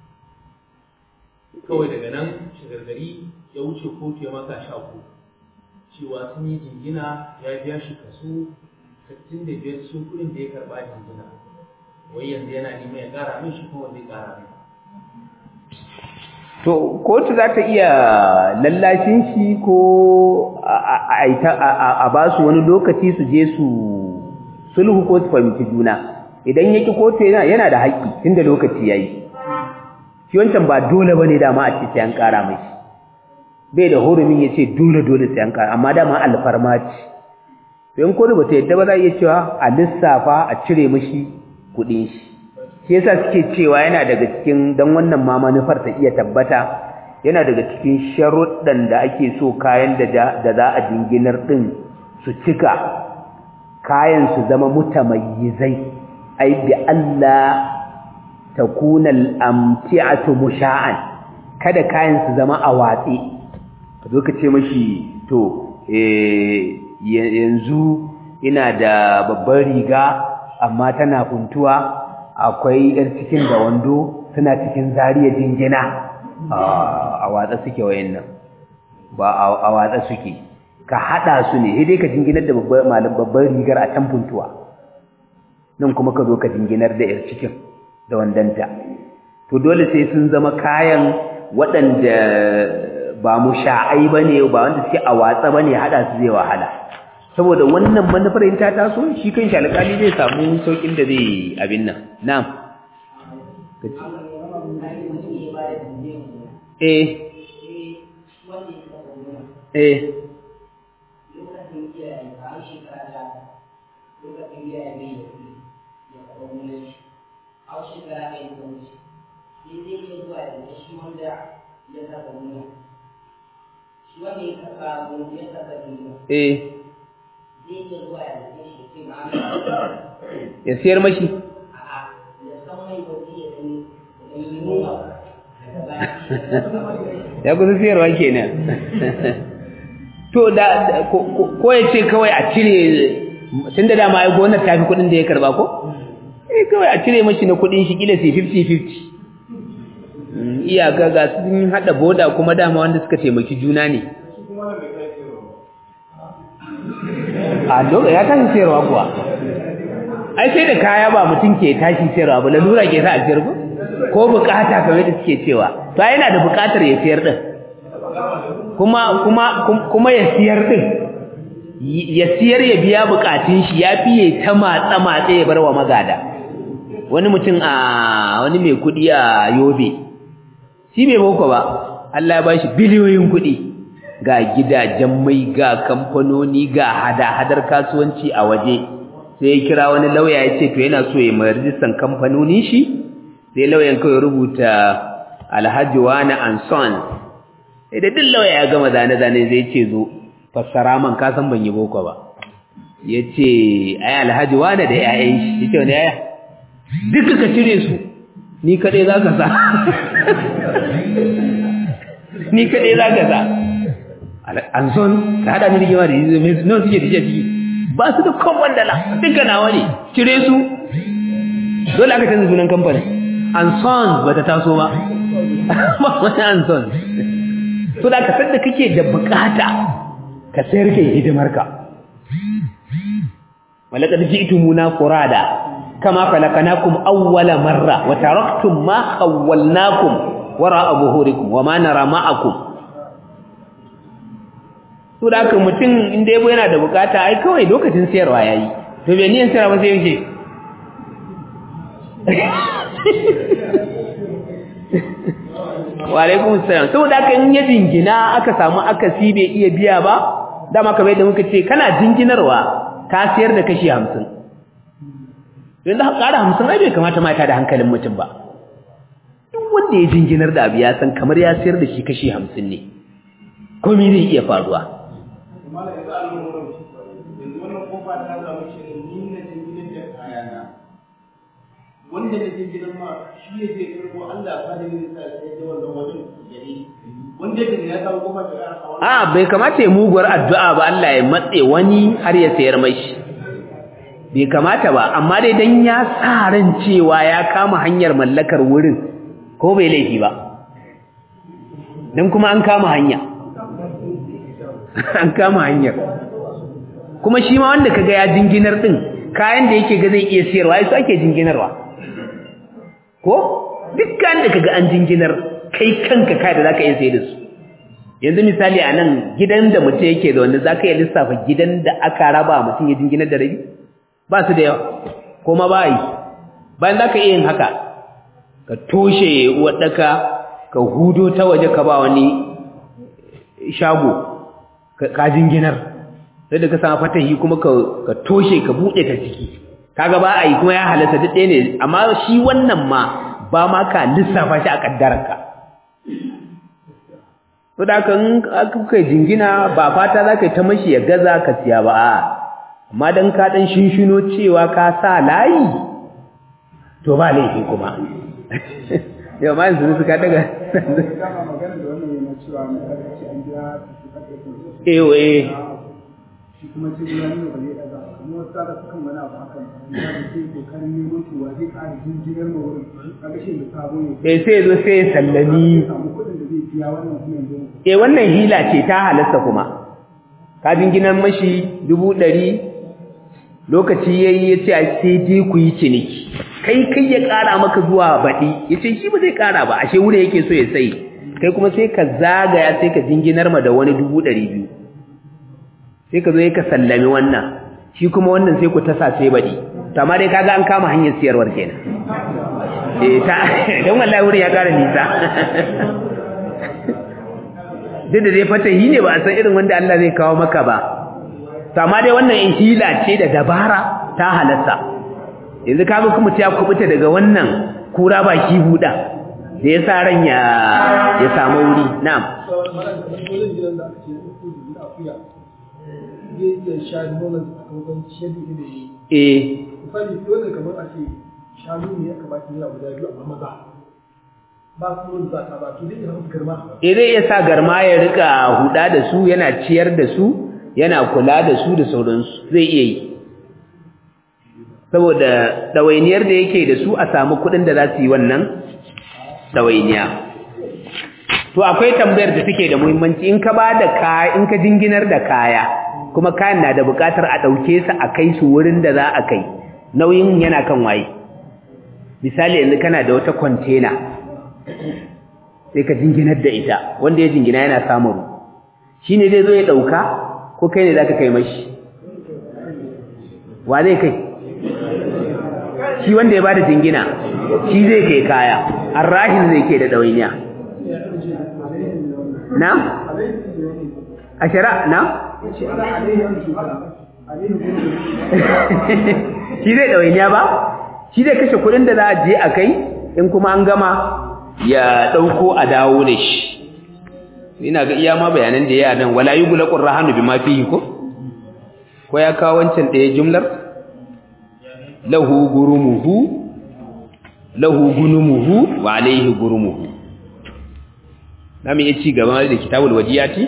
kawai daga nan shagargari ya wuce kotu ya maka sha uku cewa sun yi jingina ya biya shi kaso 65 sun kuɗin da ya karɓa jingina wai yanzu yana neman ya ƙara min shi kuma zai ƙara min to kotu za ta iya lallashin shi ko a ba su wani lokaci su je su sulhu ko su fahimci juna idan yaki kotu yana da haƙƙi tunda lokaci yayi shi wancan ba dole bane dama a ce sai an ƙara mai bai da hurumin ya ce dole dole sai an ƙara amma dama alfarma ce to in kotu bata yadda ba za a iya cewa a lissafa a cire mashi kuɗin shi shi yasa suke cewa yana daga cikin dan wannan ma manufar ta iya tabbata yana daga cikin sharuɗan da ake so kayan da da za a jinginar din su cika kayan su zama mutamayyizai ai bi Allah takuna al-amti'atu musha'an kada kayan su zama a watsi ka zo ka ce mashi to eh yanzu ina da babbar riga amma tana funtuwa akwai yar cikin da wando suna cikin zariya jingina a watsa suke wayannan ba a watsa suke ka hada su ne sai dai ka jinginar da babbar rigar a can funtuwa nan kuma ka zo ka jinginar da yar cikin da wandanta to dole sai sun zama kayan waɗanda ba mu sha'ai bane ba wanda suke a watsa bane hada su zai wahala saboda wannan manufar in ta taso shi kan shi alƙali zai samu saukin da zai abin nan na'am eh eh eh ya siyar mashi ya kusa siyarwa kenan to da ko ya ce kawai a cire tun da dama ya gonar tafi kudin da ya karba ko eh kawai a cire mashi na kudin shi kila sai 50-50 iyaka ga sun hada boda kuma dama wanda suka taimaki juna ne a lokacin ya tashi sayarwa kuwa ai sai da kaya ba mutum ke tashi sayarwa ba lalura ke sa a sayar ko ko bukata kamar da suke cewa to yana da bukatar ya sayar din kuma kuma kuma ya siyar din ya siyar ya biya bukatun shi ya fiye ta matsa matsa ya barwa magada wani mutum a wani mai kudi a Yobe shi bai boko ba Allah ya bashi biliyoyin kudi ga gidajen mai ga kamfanoni ga hada-hadar kasuwanci a waje sai ya kira wani lauya ya ce to yana so ya mai rijistan kamfanonin shi sai lauyan kawai rubuta alhaji wani anson sai da duk lauya ya gama zane-zane zai ce zo fassara man kasan ban yi boko ba ya ce ai alhaji wani da yayan shi ya ce wani yaya duka ka cire su ni kaɗai za ka sa ni kaɗai za ka sa an son ka hada ni rigima da yi mai nan suke dije ciki ba su da kan wandala duka nawa ne cire su dole aka canza sunan kamfanin an son ba ta taso ba ba wani an son so da ka san da kake da bukata ka sayar ka yi hidimarka walaqad ji'tumuna furada kama khalaqnakum awwala marra wa taraktum ma khawwalnakum wara'a zuhurikum wa ma nara ma'akum to da haka mutum inda yabo yana da bukata ai kawai lokacin sayarwa yayi to bai niyan sayarwa sai yake wa alaikum salam saboda haka in ya jingina aka samu akasi bai iya biya ba dama kamar yadda muka ce kana jinginarwa ka sayar da kashi 50 yanzu ka ƙara 50 ai bai kamata mata da hankalin mutum ba duk wanda ya jinginar da abu ya san kamar ya sayar da shi kashi 50 ne komai zai iya faruwa Mala yanzu a lura da shi yanzu wannan kofa ta zama shi ne ni na jinginar da kayana wanda na jinginar ma shi ne zai karbo Allah ba da yin sa sai da wannan wajen gari wanda da ya samu kofa ta ƙara hawa a bai kamata ya muguwar addu'a ba Allah ya matse wani har ya sayar mai shi bai kamata ba amma dai dan ya sa ran cewa ya kama hanyar mallakar wurin ko bai laifi ba dan kuma an kama hanya an kama hanyar kuma shi ma wanda kaga ya jinginar din kayan da yake ga zai iya siyarwa ai su ake jinginarwa ko dukkan da kaga an jinginar kai kanka kai da zaka iya sayar da su yanzu misali a nan gidan da mutum yake da wanda zaka iya lissafa gidan da aka raba mutum ya jinginar da rabi ba su da yawa kuma ba yi bayan zaka iya yin haka ka toshe wadaka ka hudo ta waje ka ba wani shago ka jinginar sai da ka samu fatahi kuma ka toshe ka bude ta ciki kaga ba a yi kuma ya halatta duk ɗaya ne amma shi wannan ma ba ma ka lissafa shi a kaddararka to da kan kuka jingina ba fata za ka yi ta mashi ya gaza ka siya ba a amma dan ka dan shinshino cewa ka sa layi to ba laifi kuma yau ma yanzu suka daga dama magana da wannan yana cewa mai karkace an jira su karkace eyo eh shi kuma sai ya nuna ba zai daga kuma wasu tsara sukan wani abu hakan ya da sai kokarin neman tuwa zai ƙara jinjinar ma wurin kaga shi da sabo ne eh sai zo sai ya sallami zai samu kuɗin da zai biya wannan kuma yanzu eh wannan hila ce ta halasta kuma ka jinginan mashi dubu ɗari lokaci ya yi ya ce a sai dai ku yi ciniki kai kai ya ƙara maka zuwa baɗi ya ce shi ba zai ƙara ba ashe wuri yake so ya sai kai kuma sai ka zagaya sai ka jinginar ma da wani dubu ɗari biyu sai ka zo ka sallami wannan shi kuma wannan sai ku tasa sai baɗi to amma dai kaga an kama hanyar siyarwar kenan eh ta don wallahi wurin ya ƙara nisa duk da dai fatahi ne ba a san irin wanda Allah zai kawo maka ba amma dai wannan hila ce da dabara ta halatta yanzu kaga kuma ta kubuta daga wannan kura ba shi huda da ya sa ran ya ya samu wuri na'am wajen gidan da aka ce ya ɗauko da gida akuya zai iya sha nonon sakamakon ciyar da da yi eh misali dole kamar a ce shanu ne ya kamata yana guda biyu amma maza ba su nonon za ta ba to zai iya musu girma eh zai iya sa garma ya rika huda da su yana ciyar da su yana kula da su da sauransu zai iya yi saboda ɗawainiyar da yake da su a samu kuɗin da za su yi wannan ɗawainiya to akwai tambayar da take da muhimmanci in ka ba da kaya in ka jinginar da kaya kuma kayan na da buƙatar a ɗauke su a kai su wurin da za a kai nauyin yana kan waye misali yanzu kana da wata kwantena sai ka jinginar da ita wanda ya jingina yana samun shi ne zai zo ya ɗauka ko kai ne za ka kai mashi wa zai kai shi wanda ya bada jingina shi zai kai kaya arrahin zai ke da ɗawainiya na? a shara na? shi zai ɗawainiya ba? shi zai kashe kuɗin da za a je a kai in kuma an gama ya ɗauko a dawo da shi ina ga iya ma bayanan da ya nan wala yughlaqur rahanu bima fihi ko ko ya kawo wancan ɗaya jumlar lahu gurumuhu lahu gunumuhu wa alayhi gurumuhu namu ya ci gaba da kitabul wadiyati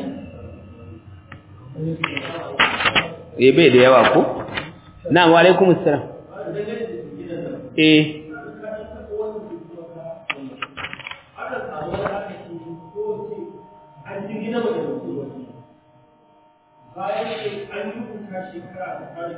eh bai da yawa ko na wa alaikumus salam eh bayan an rubuta shekara shekara ta fara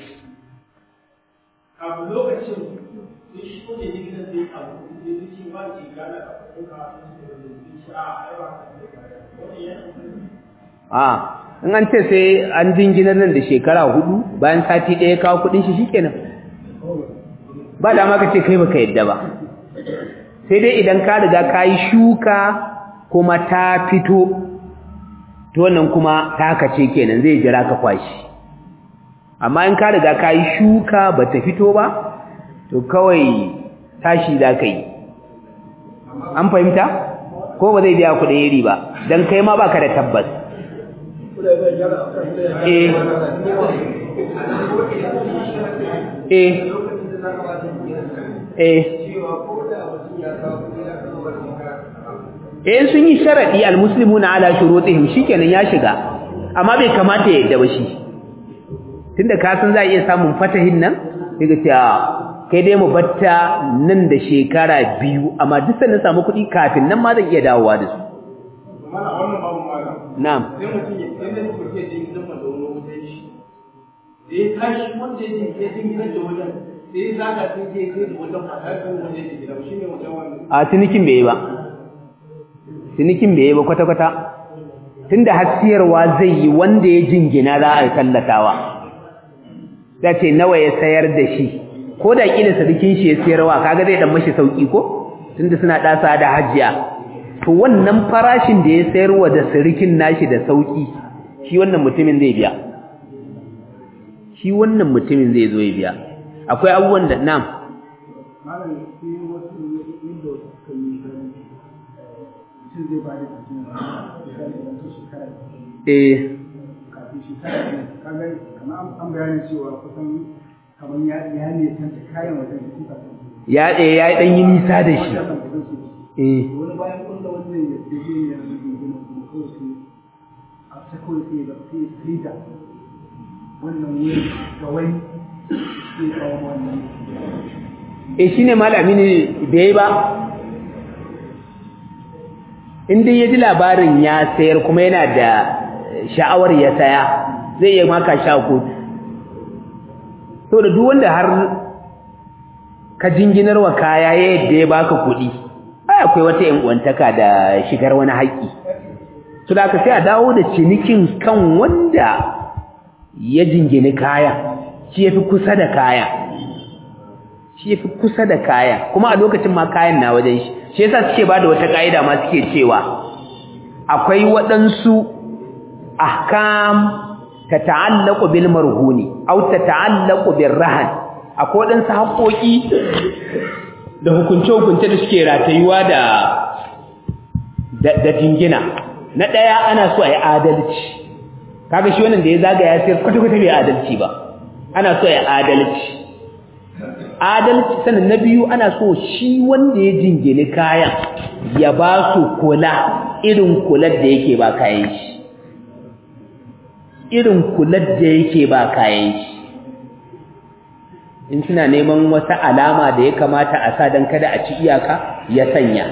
kafin lokacin sai shi ko ne gidan zai abu sai zai ce ba ce gana da kuka sai ce a ai ba ka da kaya wannan yana a in an ce sai an jinginar nan da shekara hudu bayan sati ɗaya kawo kudin shi shikenan ba da ma ka ce kai baka yadda ba sai dai idan ka riga ka yi shuka kuma ta fito to wannan kuma taka ce kenan zai jira ka kwashi amma in ka riga ka yi shuka ba ta fito ba to kawai tashi za ka yi an fahimta ko ba zai biya kuɗin iri ba don kai ma baka da tabbas eh eh eh eh sun yi sharadi almuslimuna ala shurutihim shikenan ya shiga amma bai kamata ya yadda ba shi tunda ka san za a iya samun fatahin nan daga ce kai dai mu batta nan da shekara biyu amma duk sanin samu kuɗi kafin nan ma zan iya dawowa da su mana wannan babu mala na'am sai mutum ya sai da mutum ya je gidan da wani wutan shi da ya tashi wanda ya je ya je gidan da wajen sai ya zaga sai ya je da wajen fata kan wanda ya je gidan shi ne wajen wannan a cinikin bai yi ba cinikin bai yi ba kwata-kwata tunda hasiyarwa zai yi wanda ya jingina za a tallatawa ta ce nawa ya sayar da shi ko da kila sadikin shi ya sayarwa kaga zai dan mashi sauki ko tunda suna dasa da hajiya to wannan farashin da ya sayarwa da sirikin nashi da sauki shi wannan mutumin zai biya shi wannan mutumin zai zo ya biya akwai abubuwan da nam malam sai wasu inda suka yi gani mutum zai ba da mutum misali da su shekara eh kafin shekara ne kaga kamar an bayani cewa kusan kamar ya ya ne tanta kayan wajen da suka san ya eh ya dan yi nisa da shi eh wani bayan kulla wannan ya ce ne ya zubi gina kuma kawai sai a ta kawai sai ga sai sai da wannan wurin ga wani sai kawo wannan eh shine malami ne da yayi ba in dai yaji labarin ya sayar kuma yana da sha'awar ya saya zai iya maka sha kotu to da duk wanda har ka jinginar wa kaya yadda ya baka kuɗi ai akwai wata yan uwantaka da shigar wani haƙƙi to da ka sai a dawo da cinikin kan wanda ya jingini kaya shi yafi kusa da kaya shi yafi kusa da kaya kuma a lokacin ma kayan na wajen shi shi yasa suke bada wata kaida ma suke cewa akwai waɗansu ahkam tata'allaqu bil marhuni aw tata'allaqu bir rahan akwai waɗansu haƙoƙi da hukunce-hukunce da suke ratayuwa da da jingina na ɗaya ana so a yi adalci kaga shi wannan da ya zagaya sai kwata-kwata bai adalci ba ana so ya adalci adalci sanin na biyu ana so shi wanda ya jingini kayan ya ba su kula irin kular da yake ba kayan shi irin kular da yake ba kayan shi in suna neman wata alama da ya kamata a sa don kada a ci iyaka ya sanya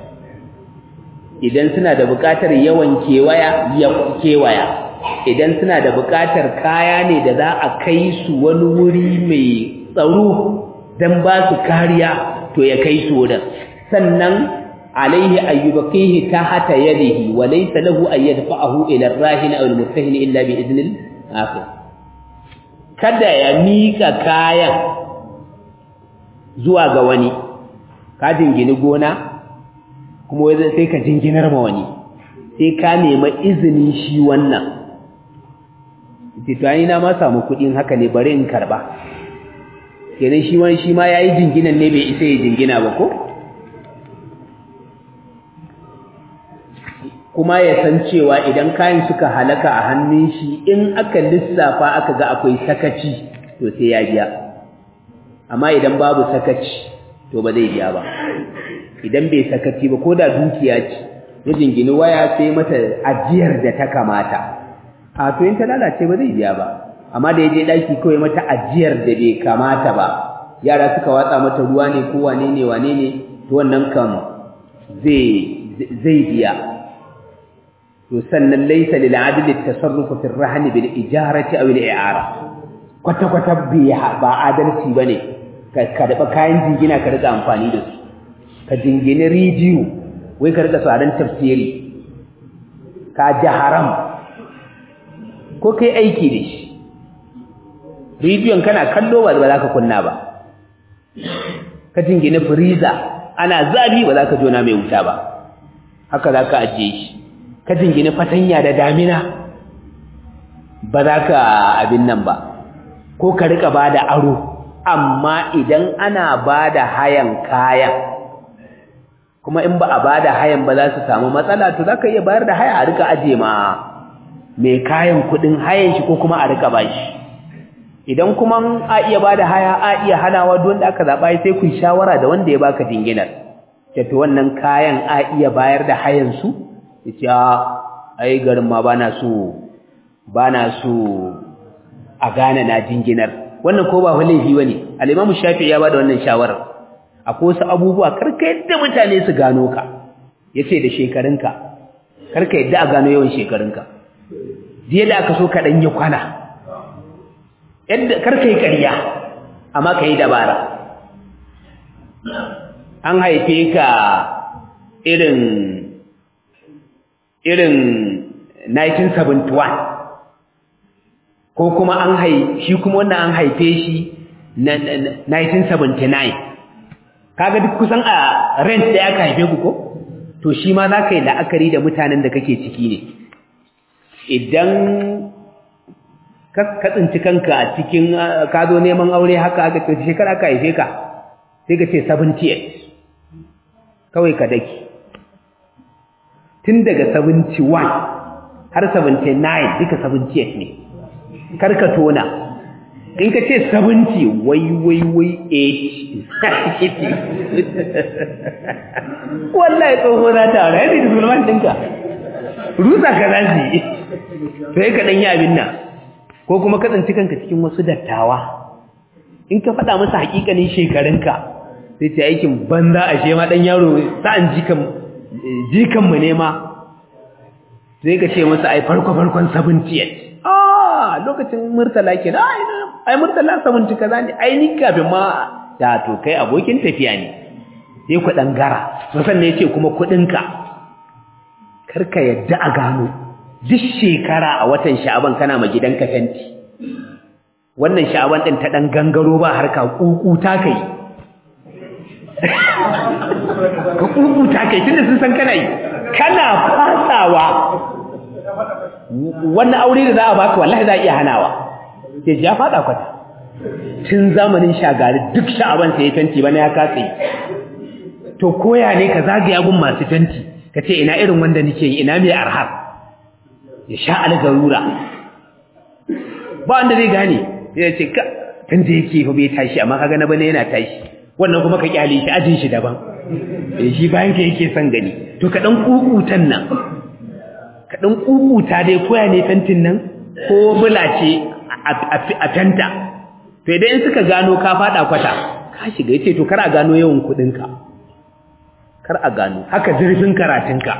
idan suna da buƙatar yawan kewaya ya kewaya idan suna da buƙatar kaya ne da za a kai su wani wuri mai tsaro don ba su kariya to ya kai su wurin sannan alaihi ayyubaqihi tahta yadihi wa laysa lahu an yadfa'ahu ila ar-rahin aw al-murtahin illa bi idnil akhir kada ya mika kayan zuwa ga wani ka jingini gona kuma sai ka jinginar ma wani sai ka nema izinin shi wannan titani na ma samu kuɗin haka ne bari in karba kenan shi wani shi ma yayi jinginan ne bai isa ya jingina ba ko kuma ya san cewa idan kayan suka halaka a hannun shi in aka lissafa aka ga akwai sakaci to sai ya biya amma idan babu sakaci to ba zai biya ba idan bai sakaci ba ko da dukiya ce ya jingini waya sai mata ajiyar da ta kamata a to in ta lalace ba zai biya ba amma da ya je ɗaki kawai mata ajiyar da bai kamata ba yara suka watsa mata ruwa ne ko wane ne wane ne to wannan kam zai zai biya to sannan laysa lil adl at tasarruf fi ar-rahn bil ijarati aw al i'ara kwata-kwata ba adalci ba ne ka karɓa kayan jingina ka riƙa amfani da su ka jingini rediyo wai ka riƙa tsaron tafsiri ka ji haram ko kai aiki da shi rediyon kana kallo ba za ka kunna ba ka jingini firiza ana zafi ba za ka jona mai wuta ba haka za ka ajiye shi ka jingini fatanya da damina ba za ka abin nan ba ko ka rika ba da aro amma idan ana ba da hayan kayan kuma in ba a ba da hayan ba za su samu matsala to za ka iya bayar da haya a rika aje ma mai kayan kudin hayan shi ko kuma a rika ba shi idan kuma a iya ba da haya a iya hanawa don da aka zaɓa sai ku shawara da wanda ya baka jinginar to wannan kayan a iya bayar da hayan su ya ce ai garin ma ba na so ba na so a gane na jinginar wannan ko ba laifi bane al-Imam Shafi'i ya bada wannan shawarar akwai wasu abubuwa karka yadda mutane su gano ka yace da shekarunka karka yadda a gano yawan shekarunka jiya da aka so ka dan yi kwana yadda karka yi ƙarya amma ka yi dabara an haife ka irin irin 1971 ko kuma an hai shi kuma wannan an haife shi na 1979 kaga duk kusan a rent da aka haife ku ko to shi ma za ka yi la'akari da mutanen da kake ciki ne idan ka tsinci kanka a cikin ka zo neman aure haka aka ce shekara aka haife ka sai ka ce 78 kawai ka daki tun daga 71 har 79 duka 78 ne karka tona in ka ce 70 wai wai wai 80 wallahi tsoho na tara yadda da zulman ɗinka rusa ka za su yi sai ka ɗanyi abin nan ko kuma ka tsanci kanka cikin wasu dattawa in ka faɗa masa haƙiƙanin shekarunka sai ce aikin banza a shema ɗan yaro sa'an jikanmu ne ma sai ka ce masa ai farko-farkon 78 ah lokacin murtala ke na ai murtala 70 kaza ne ai ni kafin ma da to kai abokin tafiya ne sai ku dan gara musan ne yace kuma kudinka karka yadda a gano duk shekara a watan sha'aban kana ma gidanka fenti wannan sha'aban din ta dan gangaro ba harka kukuta kai ka kukuta kai tunda sun san kana yi kana fasawa wannan aure da za a baka wallahi za a iya hanawa ke ya fada kwata tun zamanin shagari duk sha'aban sai ya fenti bana ya katse to koya ne ka zagaya gun masu fenti ka ce ina irin wanda nake yi ina mai arhar ya sha algarura ba wanda zai gane ya ce ka tun da yake fa bai tashi amma kaga na bane yana tashi wannan kuma ka kyale shi ajin shi daban shi bayan ka yake son gani to ka dan kukutan nan ka ɗan ƙuƙuta dai koya ne fentin nan ko bulace a fenta to idan suka gano ka faɗa kwata ka shiga yace to kar a gano yawan kuɗinka kar a gano haka zurfin karatunka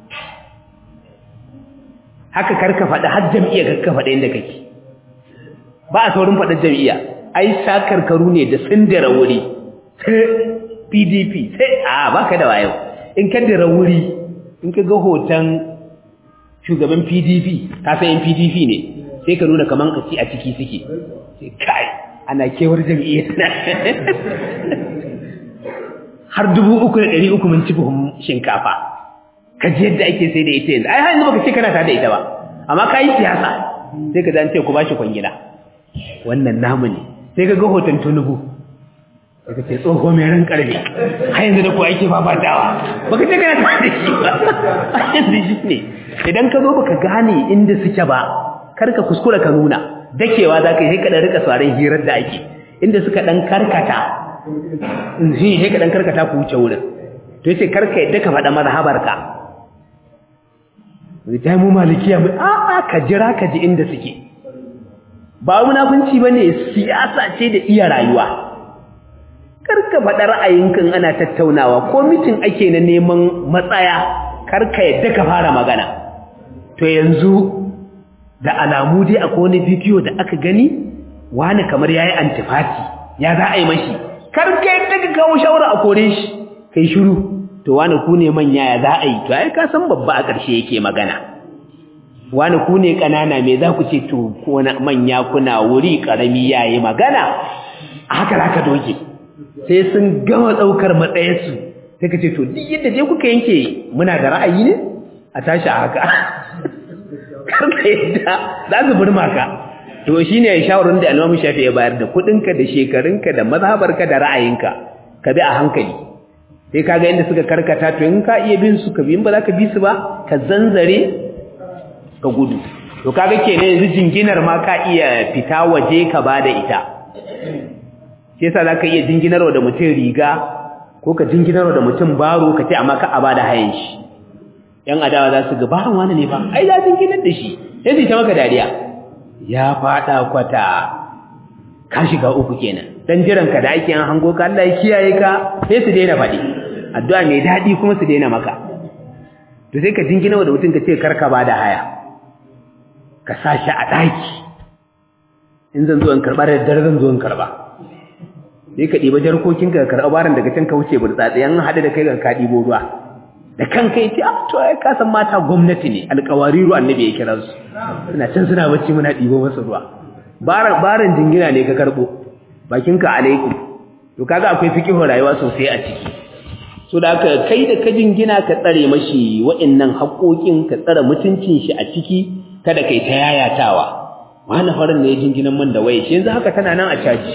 haka kar ka faɗi har jam'iyya kar ka faɗi inda kake ba a saurin faɗin jam'iyya ai sakarkaru ne da tsindira wuri pdp sai a baka da wayo in ka dira wuri in ka ga hoton shugaban PDP ka san yan PDP ne sai ka nuna kaman kaci a ciki suke sai kai ana kewar jami'iyyar har dubu uku da ɗari uku mun ci buhun shinkafa ka ji yadda ake sai da ita yanzu ai har yanzu baka ce kana tare da ita ba amma ka yi siyasa sai ka zance ku bashi kwangila wannan namu ne sai ka ga hoton tunubu sai ka ce tsoho mai ran karfe har yanzu da ku ake fafatawa baka ce kana tare da shi ba har yanzu shi ne idan ka zo baka gane inda suke ba kar ka kuskura ka nuna dakewa za ka yi sai ka dan rika sauraron hirar da ake inda suka dan karkata shi sai ka dan karkata ku wuce wurin to yace kar ka yadda ka faɗa mazhabarka ta mu malikiya mu a a ka jira ka ji inda suke ba munafunci bane siyasa ce da iya rayuwa kar ka faɗa ra'ayinka ana tattaunawa ko mitin ake na neman matsaya kar ka yadda ka fara magana to yanzu da alamu dai akwai wani bidiyo da aka gani wani kamar yayi antifati ya za a yi mashi kar ka yadda ka kawo shawara a kore shi kai shiru to wani ku ne manya ya za a yi to ai ka san babba a ƙarshe yake magana wani ku ne ƙanana me za ku ce to ko manya kuna wuri ƙarami yayi magana haka za ka doge sai sun gama ɗaukar matsayinsu sai ka ce to duk yadda dai kuka yanke muna da ra'ayi ne a tashi a haka karka yadda za su burma ka to shi ne shawarar da almamu shafi ya bayar da kuɗinka da shekarunka da mazhabarka da ra'ayinka ka bi a hankali sai ka ga inda suka karkata to in ka iya bin su ka bi in ba za ka bi su ba ka zanzare ka gudu to kaga kenan yanzu jinginar ma ka iya fita waje ka ba da ita shi yasa za ka iya jinginarwa da mutum riga ko ka jinginarwa da mutum baro ka ce amma ka a ba da hayan shi yan adawa za su ga ba wani ne ba ai za jinginar da shi sai su ta maka dariya ya fada kwata ka shiga uku kenan dan jiran ka da ake an hango ka Allah ya kiyaye ka sai su daina faɗi addu'a mai daɗi kuma su daina maka to sai ka jingina da mutum ka ce karka ba da haya ka sa shi a ɗaki in zan zo in karɓa da dare zan zo in karɓa sai ka ɗiba jarkokin ka karɓa baran daga can ka wuce burtsatsi yan haɗu da kai ga ka ɗibo ruwa da kanka yace ah to ai ka san mata gwamnati ne alƙawariru annabi ya kira su suna can suna bacci muna ɗibo masa ruwa baran baran jingina ne ka karɓo bakinka alaikum to kaga akwai fiqhu rayuwa sosai a ciki so da haka kai da ka jingina ka tsare mashi wa'annan haƙoƙin ka tsare mutuncin shi a ciki kada kai ta yayatawa wani farin ne ya jinginan man da waye shi yanzu haka tana nan a caji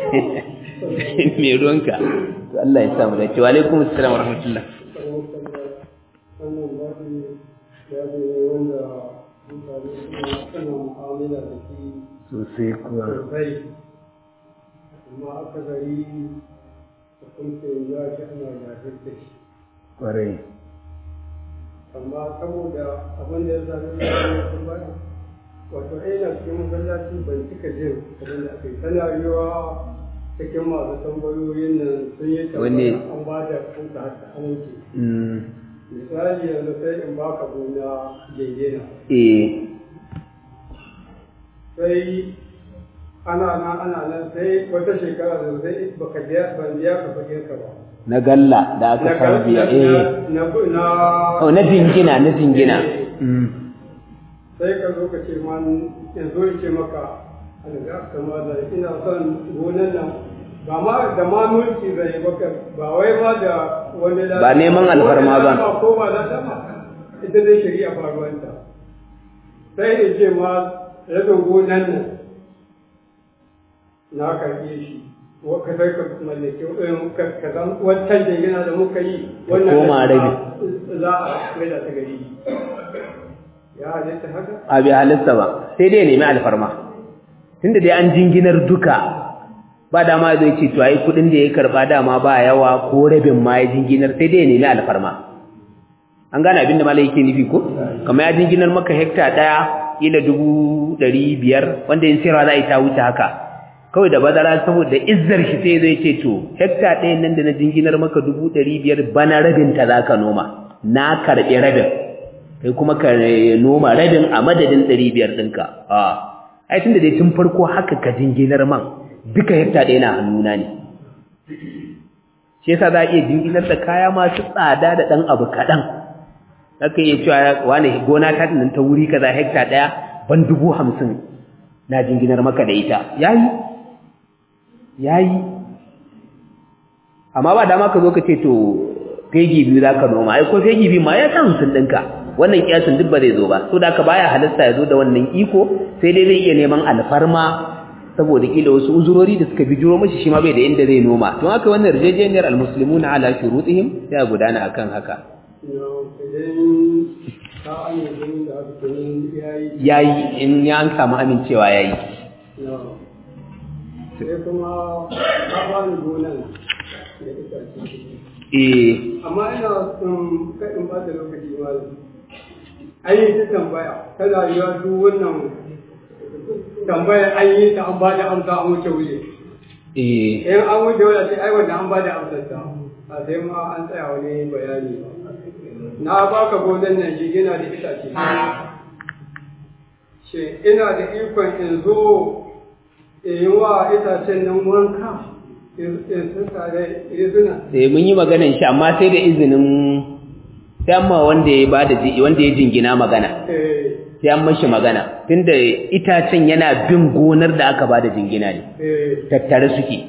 me ruwanka to Allah ya samu dace wa alaikum assalam wa rahmatullah wannan baɗi ya ce wanda mutane suna mu'amala da shi sosai kuwa sosai amma aka gari hukuncin ya shi ana yafin da shi kwarai amma saboda abin da ya zaɓi da ya sun baya wato aina cikin masallaci ban cika jin abin da aka yi tana yiwa cikin masu tambayoyin nan sun yi Wanne? tambaya an ba da kuka haka an wuce mm misali yanzu sai in baka gona jingina eh sai ana nan ana nan sai wata shekara da sai baka biya ban biya ka kuɗin ka ba na galla da aka sarbiya eh na na oh na jingina na jingina mm sai ka zo ka ce man yanzu in ce maka alga kama da ina son gonan nan ba ma da ma mulki zai baka ba wai ma da wani da Ba neman alfarma ba. ko ba da dama ita dai shari'a ba ruwanta sai in ce ma rabin gonan nan na karɓe shi wa ka sai ka mallake eh, ka ka san wancan jingina da muka yi wannan koma rabi. za a mai da ta gari ya halitta haka a bai halitta ba sai dai ya nemi alfarma tunda dai an jinginar duka ba dama zai ce to ai kudin da ya karba dama ba yawa ko rabin ma ya jinginar sai dai ya nemi alfarma an gane abin da malai yake nufi ko kamar ya jinginar maka hekta daya kila dubu ɗari biyar wanda in sayarwa za a yi ta wuce haka kawai da bazara saboda izzar shi sai zai ce to hekta ɗayan nan da na jinginar maka dubu ɗari biyar bana rabin ta za ka noma na karɓi rabin kai kuma ka noma rabin a madadin ɗari biyar ɗinka a ai tun da dai tun farko haka ka jinginar man duka hekta ɗaya na hannuna ne shi yasa za a iya jinginar da kaya masu tsada da ɗan abu kaɗan zaka iya cewa wani gona ta nan ta wuri kaza hekta ɗaya ban dubu hamsin na jinginar maka da ita yayi yayi amma ba dama ka zo ka ce to fegi biyu za ka noma ai ko fegi biyu ma ya san hamsin ɗinka wannan kiyasin duk ba zai zo ba so da ka baya halasta ya zo da wannan iko sai dai zai iya neman alfarma saboda kila wasu uzurori da suka bijiro mashi shi ma bai da inda zai noma don haka wannan yarjejeniyar almuslimuna ala shurutihim sai a gudana akan haka idan ka amince da haka kenan yayi yayi in ya an samu amincewa yayi sai kuma ka ba ni gonan da itace eh amma ina son kaɗin ba da lokaci malam an yi ta tambaya tana yiwa duk wannan tambaya an yi ta an ba da amsa an wuce wuce eh in an wuce wuce sai ai wanda an ba da amsar ta a sai ma an tsaya wani bayani ba na baka gonan nan shi yana da itace shi ina da ikon in zo yi wa itacen nan wanka in suka da izina eh mun yi maganan shi amma sai da izinin sai amma wanda ya bada ji wanda ya jingina magana eh sai an mashi magana tunda itacen yana bin gonar da aka bada jingina ne eh tattare suke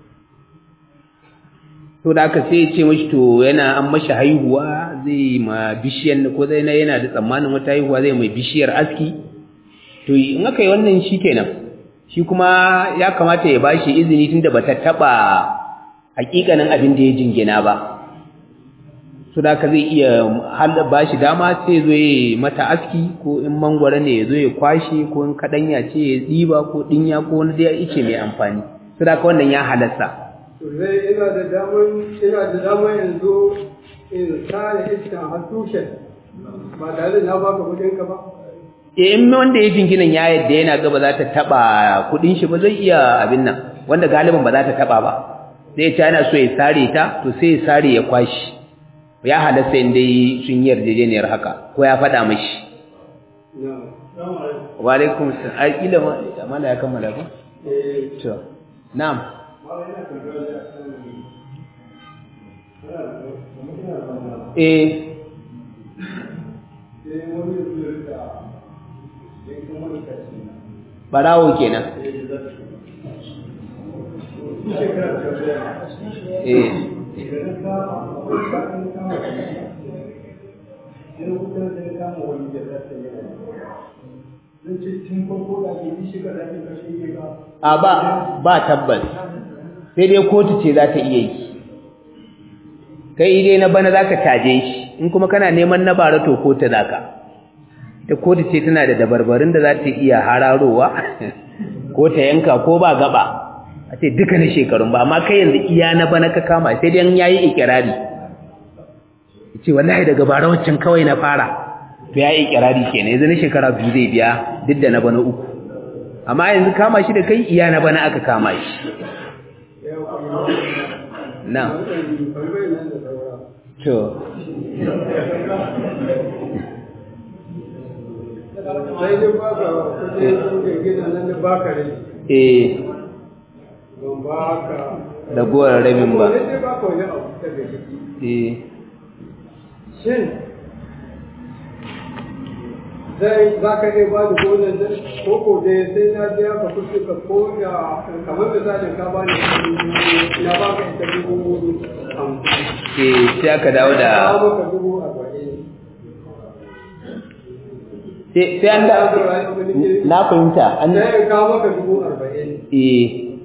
to da aka sai ya ce mashi to yana an mashi haihuwa zai ma bishiyar ko zai na yana da tsammanin wata haihuwa zai mai bishiyar aski to in aka yi wannan shi kenan shi kuma ya kamata ya bashi izini tunda bata taba hakikanin abin da ya jingina ba so da ka zai iya hal bashi dama sai zo ya mata aski ko in mangwara ne ya zo ya kwashe ko in kadanya ce ya tsiba ko dinya ko wani da yake mai amfani so da ka wannan ya halasta to zai ina da daman ina da daman yanzu in sare iskan har tushen ba tare da na baka kudin ka ba eh in wanda ya jinginan ya yadda yana ga ba za ta taba kudin shi ba zai iya abin nan wanda galibin ba za ta taba ba zai ce yana so ya sare ta to sai ya sare ya kwashi ya halasta in dai sun yi yarjejeniyar haka ko ya faɗa mashi na wa alaikum salam ai kila ma amana ya kammala ko eh to na'am eh barawo kenan eh a ba ba tabbas sai dai kotu ce za ta iya yi kai dai na bana za ka caje shi in kuma kana neman na bara to kotu za ka ta kotu ce tana da dabarbarin da za ta iya hararowa ko ta yanka ko ba gaba a ce duka na shekarun ba amma kai yanzu iya na bana ka kama sai dai ya yi ikirari ya ce wallahi daga bara waccan kawai na fara to ya yi ikirari kenan yanzu na shekara biyu zai biya duk da na bana uku amma yanzu kama shi da kai iya na bana aka kama shi na to sai dai baka kudin gina nan da baka rai eh ban baka ragowar rabin ba Wani dai baka wani abu daga ciki eh shin zai za ka iya ba da gonan nan ko ko dai sai na biya ka kusa ka ko da kamar da zalin ka ba ni na ba ka ita dubu hamsin eh sai aka dawo da ka maka dubu arba'in sai sai an da na fahimta an sai in ka maka dubu arba'in eh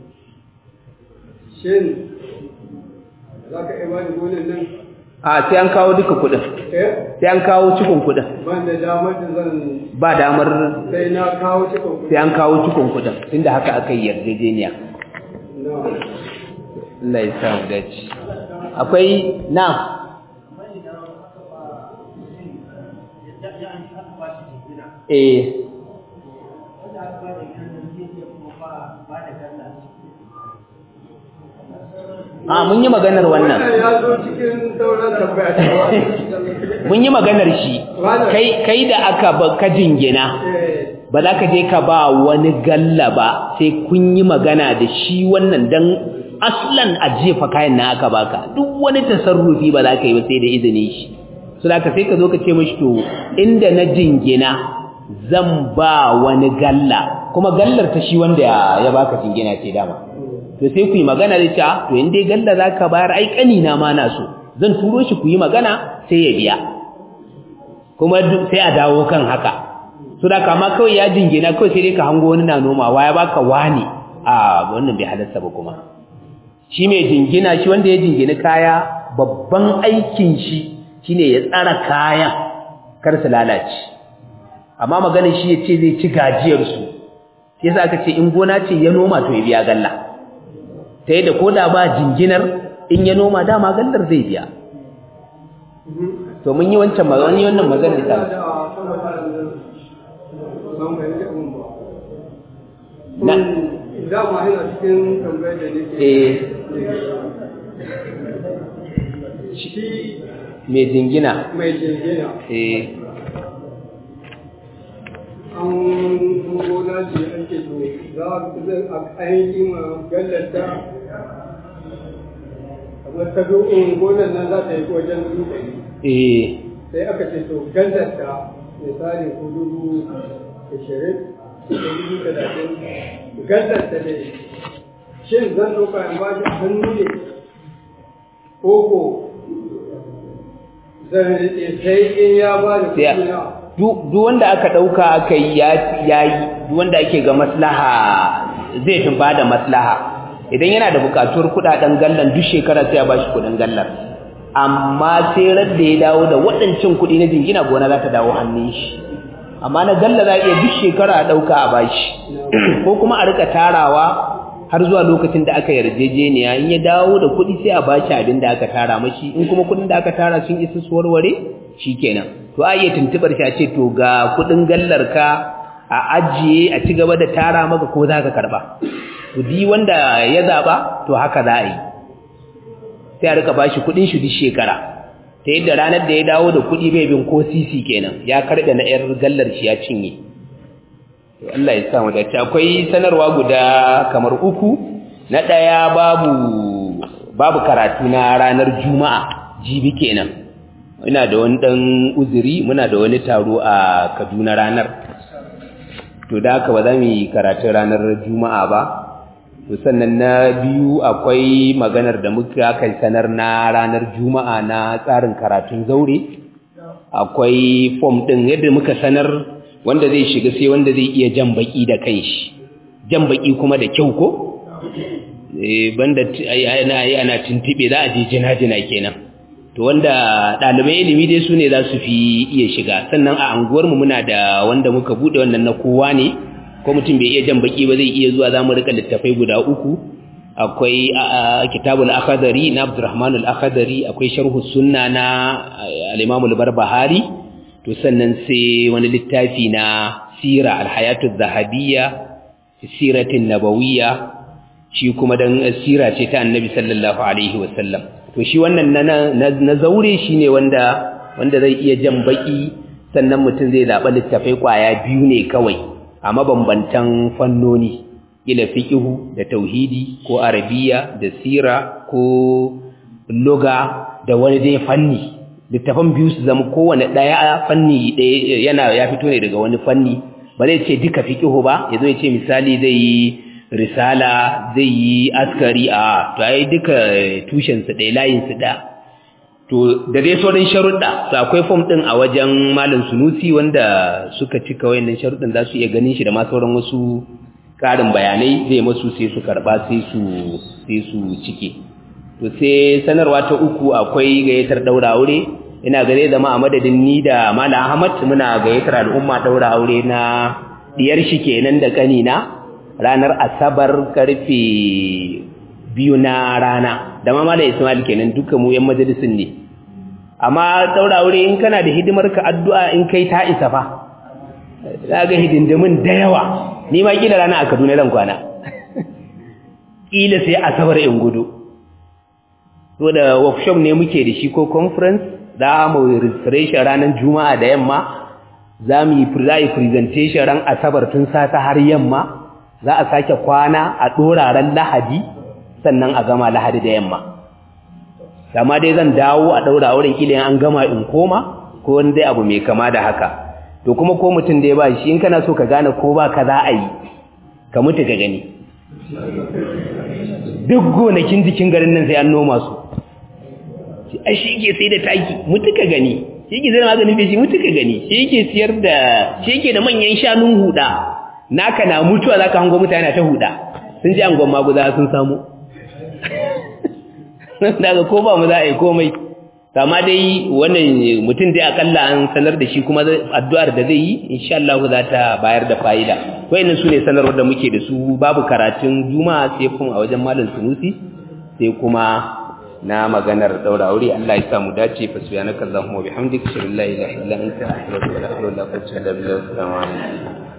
shin za ka iya ba da gonan nan a sai an kawo duka kudin eh sai an kawo cikon kudin ban da damar da zan ba damar sai na kawo cikin kuɗi sai an kawo cikon kudin tunda haka aka yi yarjejeniya na Allah ya sa mu dace akwai na eh a mun yi maganar wannan wannan ya zo cikin sauran tambaya ta mun yi maganar shi kai kai da aka ba ka jingina eh ba za ka je ka ba wani galla ba sai kun yi magana da shi wannan dan aslan a jefa kayan na aka baka duk wani tasarrufi ba za ka yi ba sai da izinin shi so da ka sai ka zo ka ce mashi to inda na jingina zan ba wani galla kuma gallar ta shi wanda ya ya baka jingina ce dama to sai ku yi magana da ta to in dai galla za ka bayar ai kanina ma na so zan turo shi ku yi magana sai ya biya kuma duk sai a dawo kan haka so da kama kawai ya jingina kawai sai dai ka hango wani na nomawa ya baka wani a wannan bai halarta ba kuma shi mai jingina shi wanda ya jingina kaya babban aikin shi shine ya tsara kayan kar su lalace amma maganin shi ya ce zai ci gajiyar su yasa aka ce in gona ce ya noma to ya biya galla ta yadda ko da ba jinginar in ya noma dama gallar zai biya to mun yi wancan magana mun yi wannan magana da da sama da nan ban fahimci abin ba Na. dama ina cikin tambayar da nake eh shi mai jingina mai jingina eh an gona ce ake to za ainihin gallata kamar ta do'in gonan nan za ta yi wajen dubu ɗari eh sai aka ce to gallata misali ko dubu ashirin ko dubu talatin gallata ne shin zan ɗauka in ba shi hannu ne ko ko zan riƙe sai in ya ba da sai kuɗi na duk duk wanda aka dauka aka yi ya yayi duk wanda ake ga maslaha zai tun bada maslaha idan yana da bukatuwar kudaden gallan duk shekara sai ya bashi kudin gallar amma sai ran da ya dawo da waɗancan kudi na jingina gona za ta dawo hannun shi amma na galla za a iya duk shekara a dauka a bashi ko kuma a rika tarawa har zuwa lokacin da aka yarjejeniya in ya dawo da kudi sai a bashi abin da aka tara mashi in kuma kudin da aka tara sun isa su warware shikenan to a iya tuntubar shi a ce to ga kudin gallar ka a ajiye a ci gaba da tara maka ko za ka karba to di wanda ya zaba to haka za a yi sai a rika bashi kudin shi duk shekara ta yadda ranar da ya dawo da kudi bai bin ko sisi kenan ya karɓe na yar gallar shi ya cinye to Allah ya sa mu dace akwai sanarwa guda kamar uku na daya babu babu karatu na ranar juma'a jibi kenan ina da wani dan uzuri muna da wani taro a Kaduna ranar to da haka ba za mu yi karatun ranar juma'a ba to sannan na biyu akwai maganar da muka kai sanar na ranar juma'a na tsarin karatun zaure akwai form din yadda muka sanar wanda zai shiga sai wanda zai iya jan baki da kanshi jan baki kuma da kyau ko eh banda ana ana tuntube za a je jina-jina kenan to wanda ɗaliban ilimi dai su ne za su fi iya shiga sannan a anguwarmu muna da wanda muka buɗe wannan na kowa ne ko mutum bai iya jan baki ba zai iya zuwa za mu rika littafai guda uku akwai kitabul akhadari na abdurrahman al-akhadari akwai sharhu sunna na al-imam al-barbahari to sannan sai wani littafi na sira al-hayatu dhahabiyya siratin nabawiyya shi kuma dan sira ce ta annabi sallallahu alaihi wasallam to shi wannan na zaure shi ne wanda wanda zai iya jan baki sannan mutum zai zaɓa littafai ƙwaya biyu ne kawai a mabambantan fannoni ila fiqhu da tauhidi ko arabiya da sira ko luga da wani dai fanni littafan biyu su zama kowane ɗaya fanni ɗaya yana ya fito ne daga wani fanni ba zai ce duka fiqhu ba yazo ya ce misali zai yi risala zai yi askari a to ai duka tushensu ɗaya layinsu ɗaya to da dai sauran sharuɗa to akwai fom ɗin a wajen malam sunusi wanda suka cika wayannan sharuɗin za su iya ganin shi da ma sauran wasu ƙarin bayanai zai masu sai su karɓa sai su sai su cike to sai sanarwa ta uku akwai gayyatar ɗaura aure ina ga zai zama a madadin ni da malam ahmad muna gayyatar al'umma ɗaura aure na diyar shi kenan da ƙanina ranar asabar karfe biyu na rana da ma malam Ismail kenan duka mu yan majalisin ne amma daura aure in kana da hidimar ka addu'a in kai ta isa fa ga hidindimin da yawa ni ma kila rana a Kaduna ran kwana kila sai asabar in gudu to da workshop ne muke da shi ko conference za mu registration ranar juma'a da yamma za mu yi presentation ran asabar tun sata har yamma za a sake kwana a ɗoraren lahadi sannan a gama lahadi da yamma dama dai zan dawo a ɗaura auren ƙila an gama in koma ko wani dai abu mai kama da haka to kuma ko mutum da ya ba shi in kana so ka gane ko ba ka za a yi ka mutu ka gani duk gonakin jikin garin nan sai an noma su a shi ke sai da taki mutu ka gani shi ke zai maganin feshi mutu ka gani shi ke siyar da shi ke da manyan shanun huda naka na mutuwa zaka hango mutane ta huda sun ji angon maguza sun samu daga ko ba mu za a yi komai kama dai wannan mutum dai akalla an sanar da shi kuma addu'ar da zai yi insha Allah za ta bayar da fa'ida wayannan sune sanarwar da muke da su babu karatun juma'a sai kuma a wajen malam sunusi sai kuma na maganar daura aure Allah ya sa mu dace fa subhanaka allahumma wa bihamdika la ilaha illa anta astaghfiruka wa atubu ilaik assalamu alaikum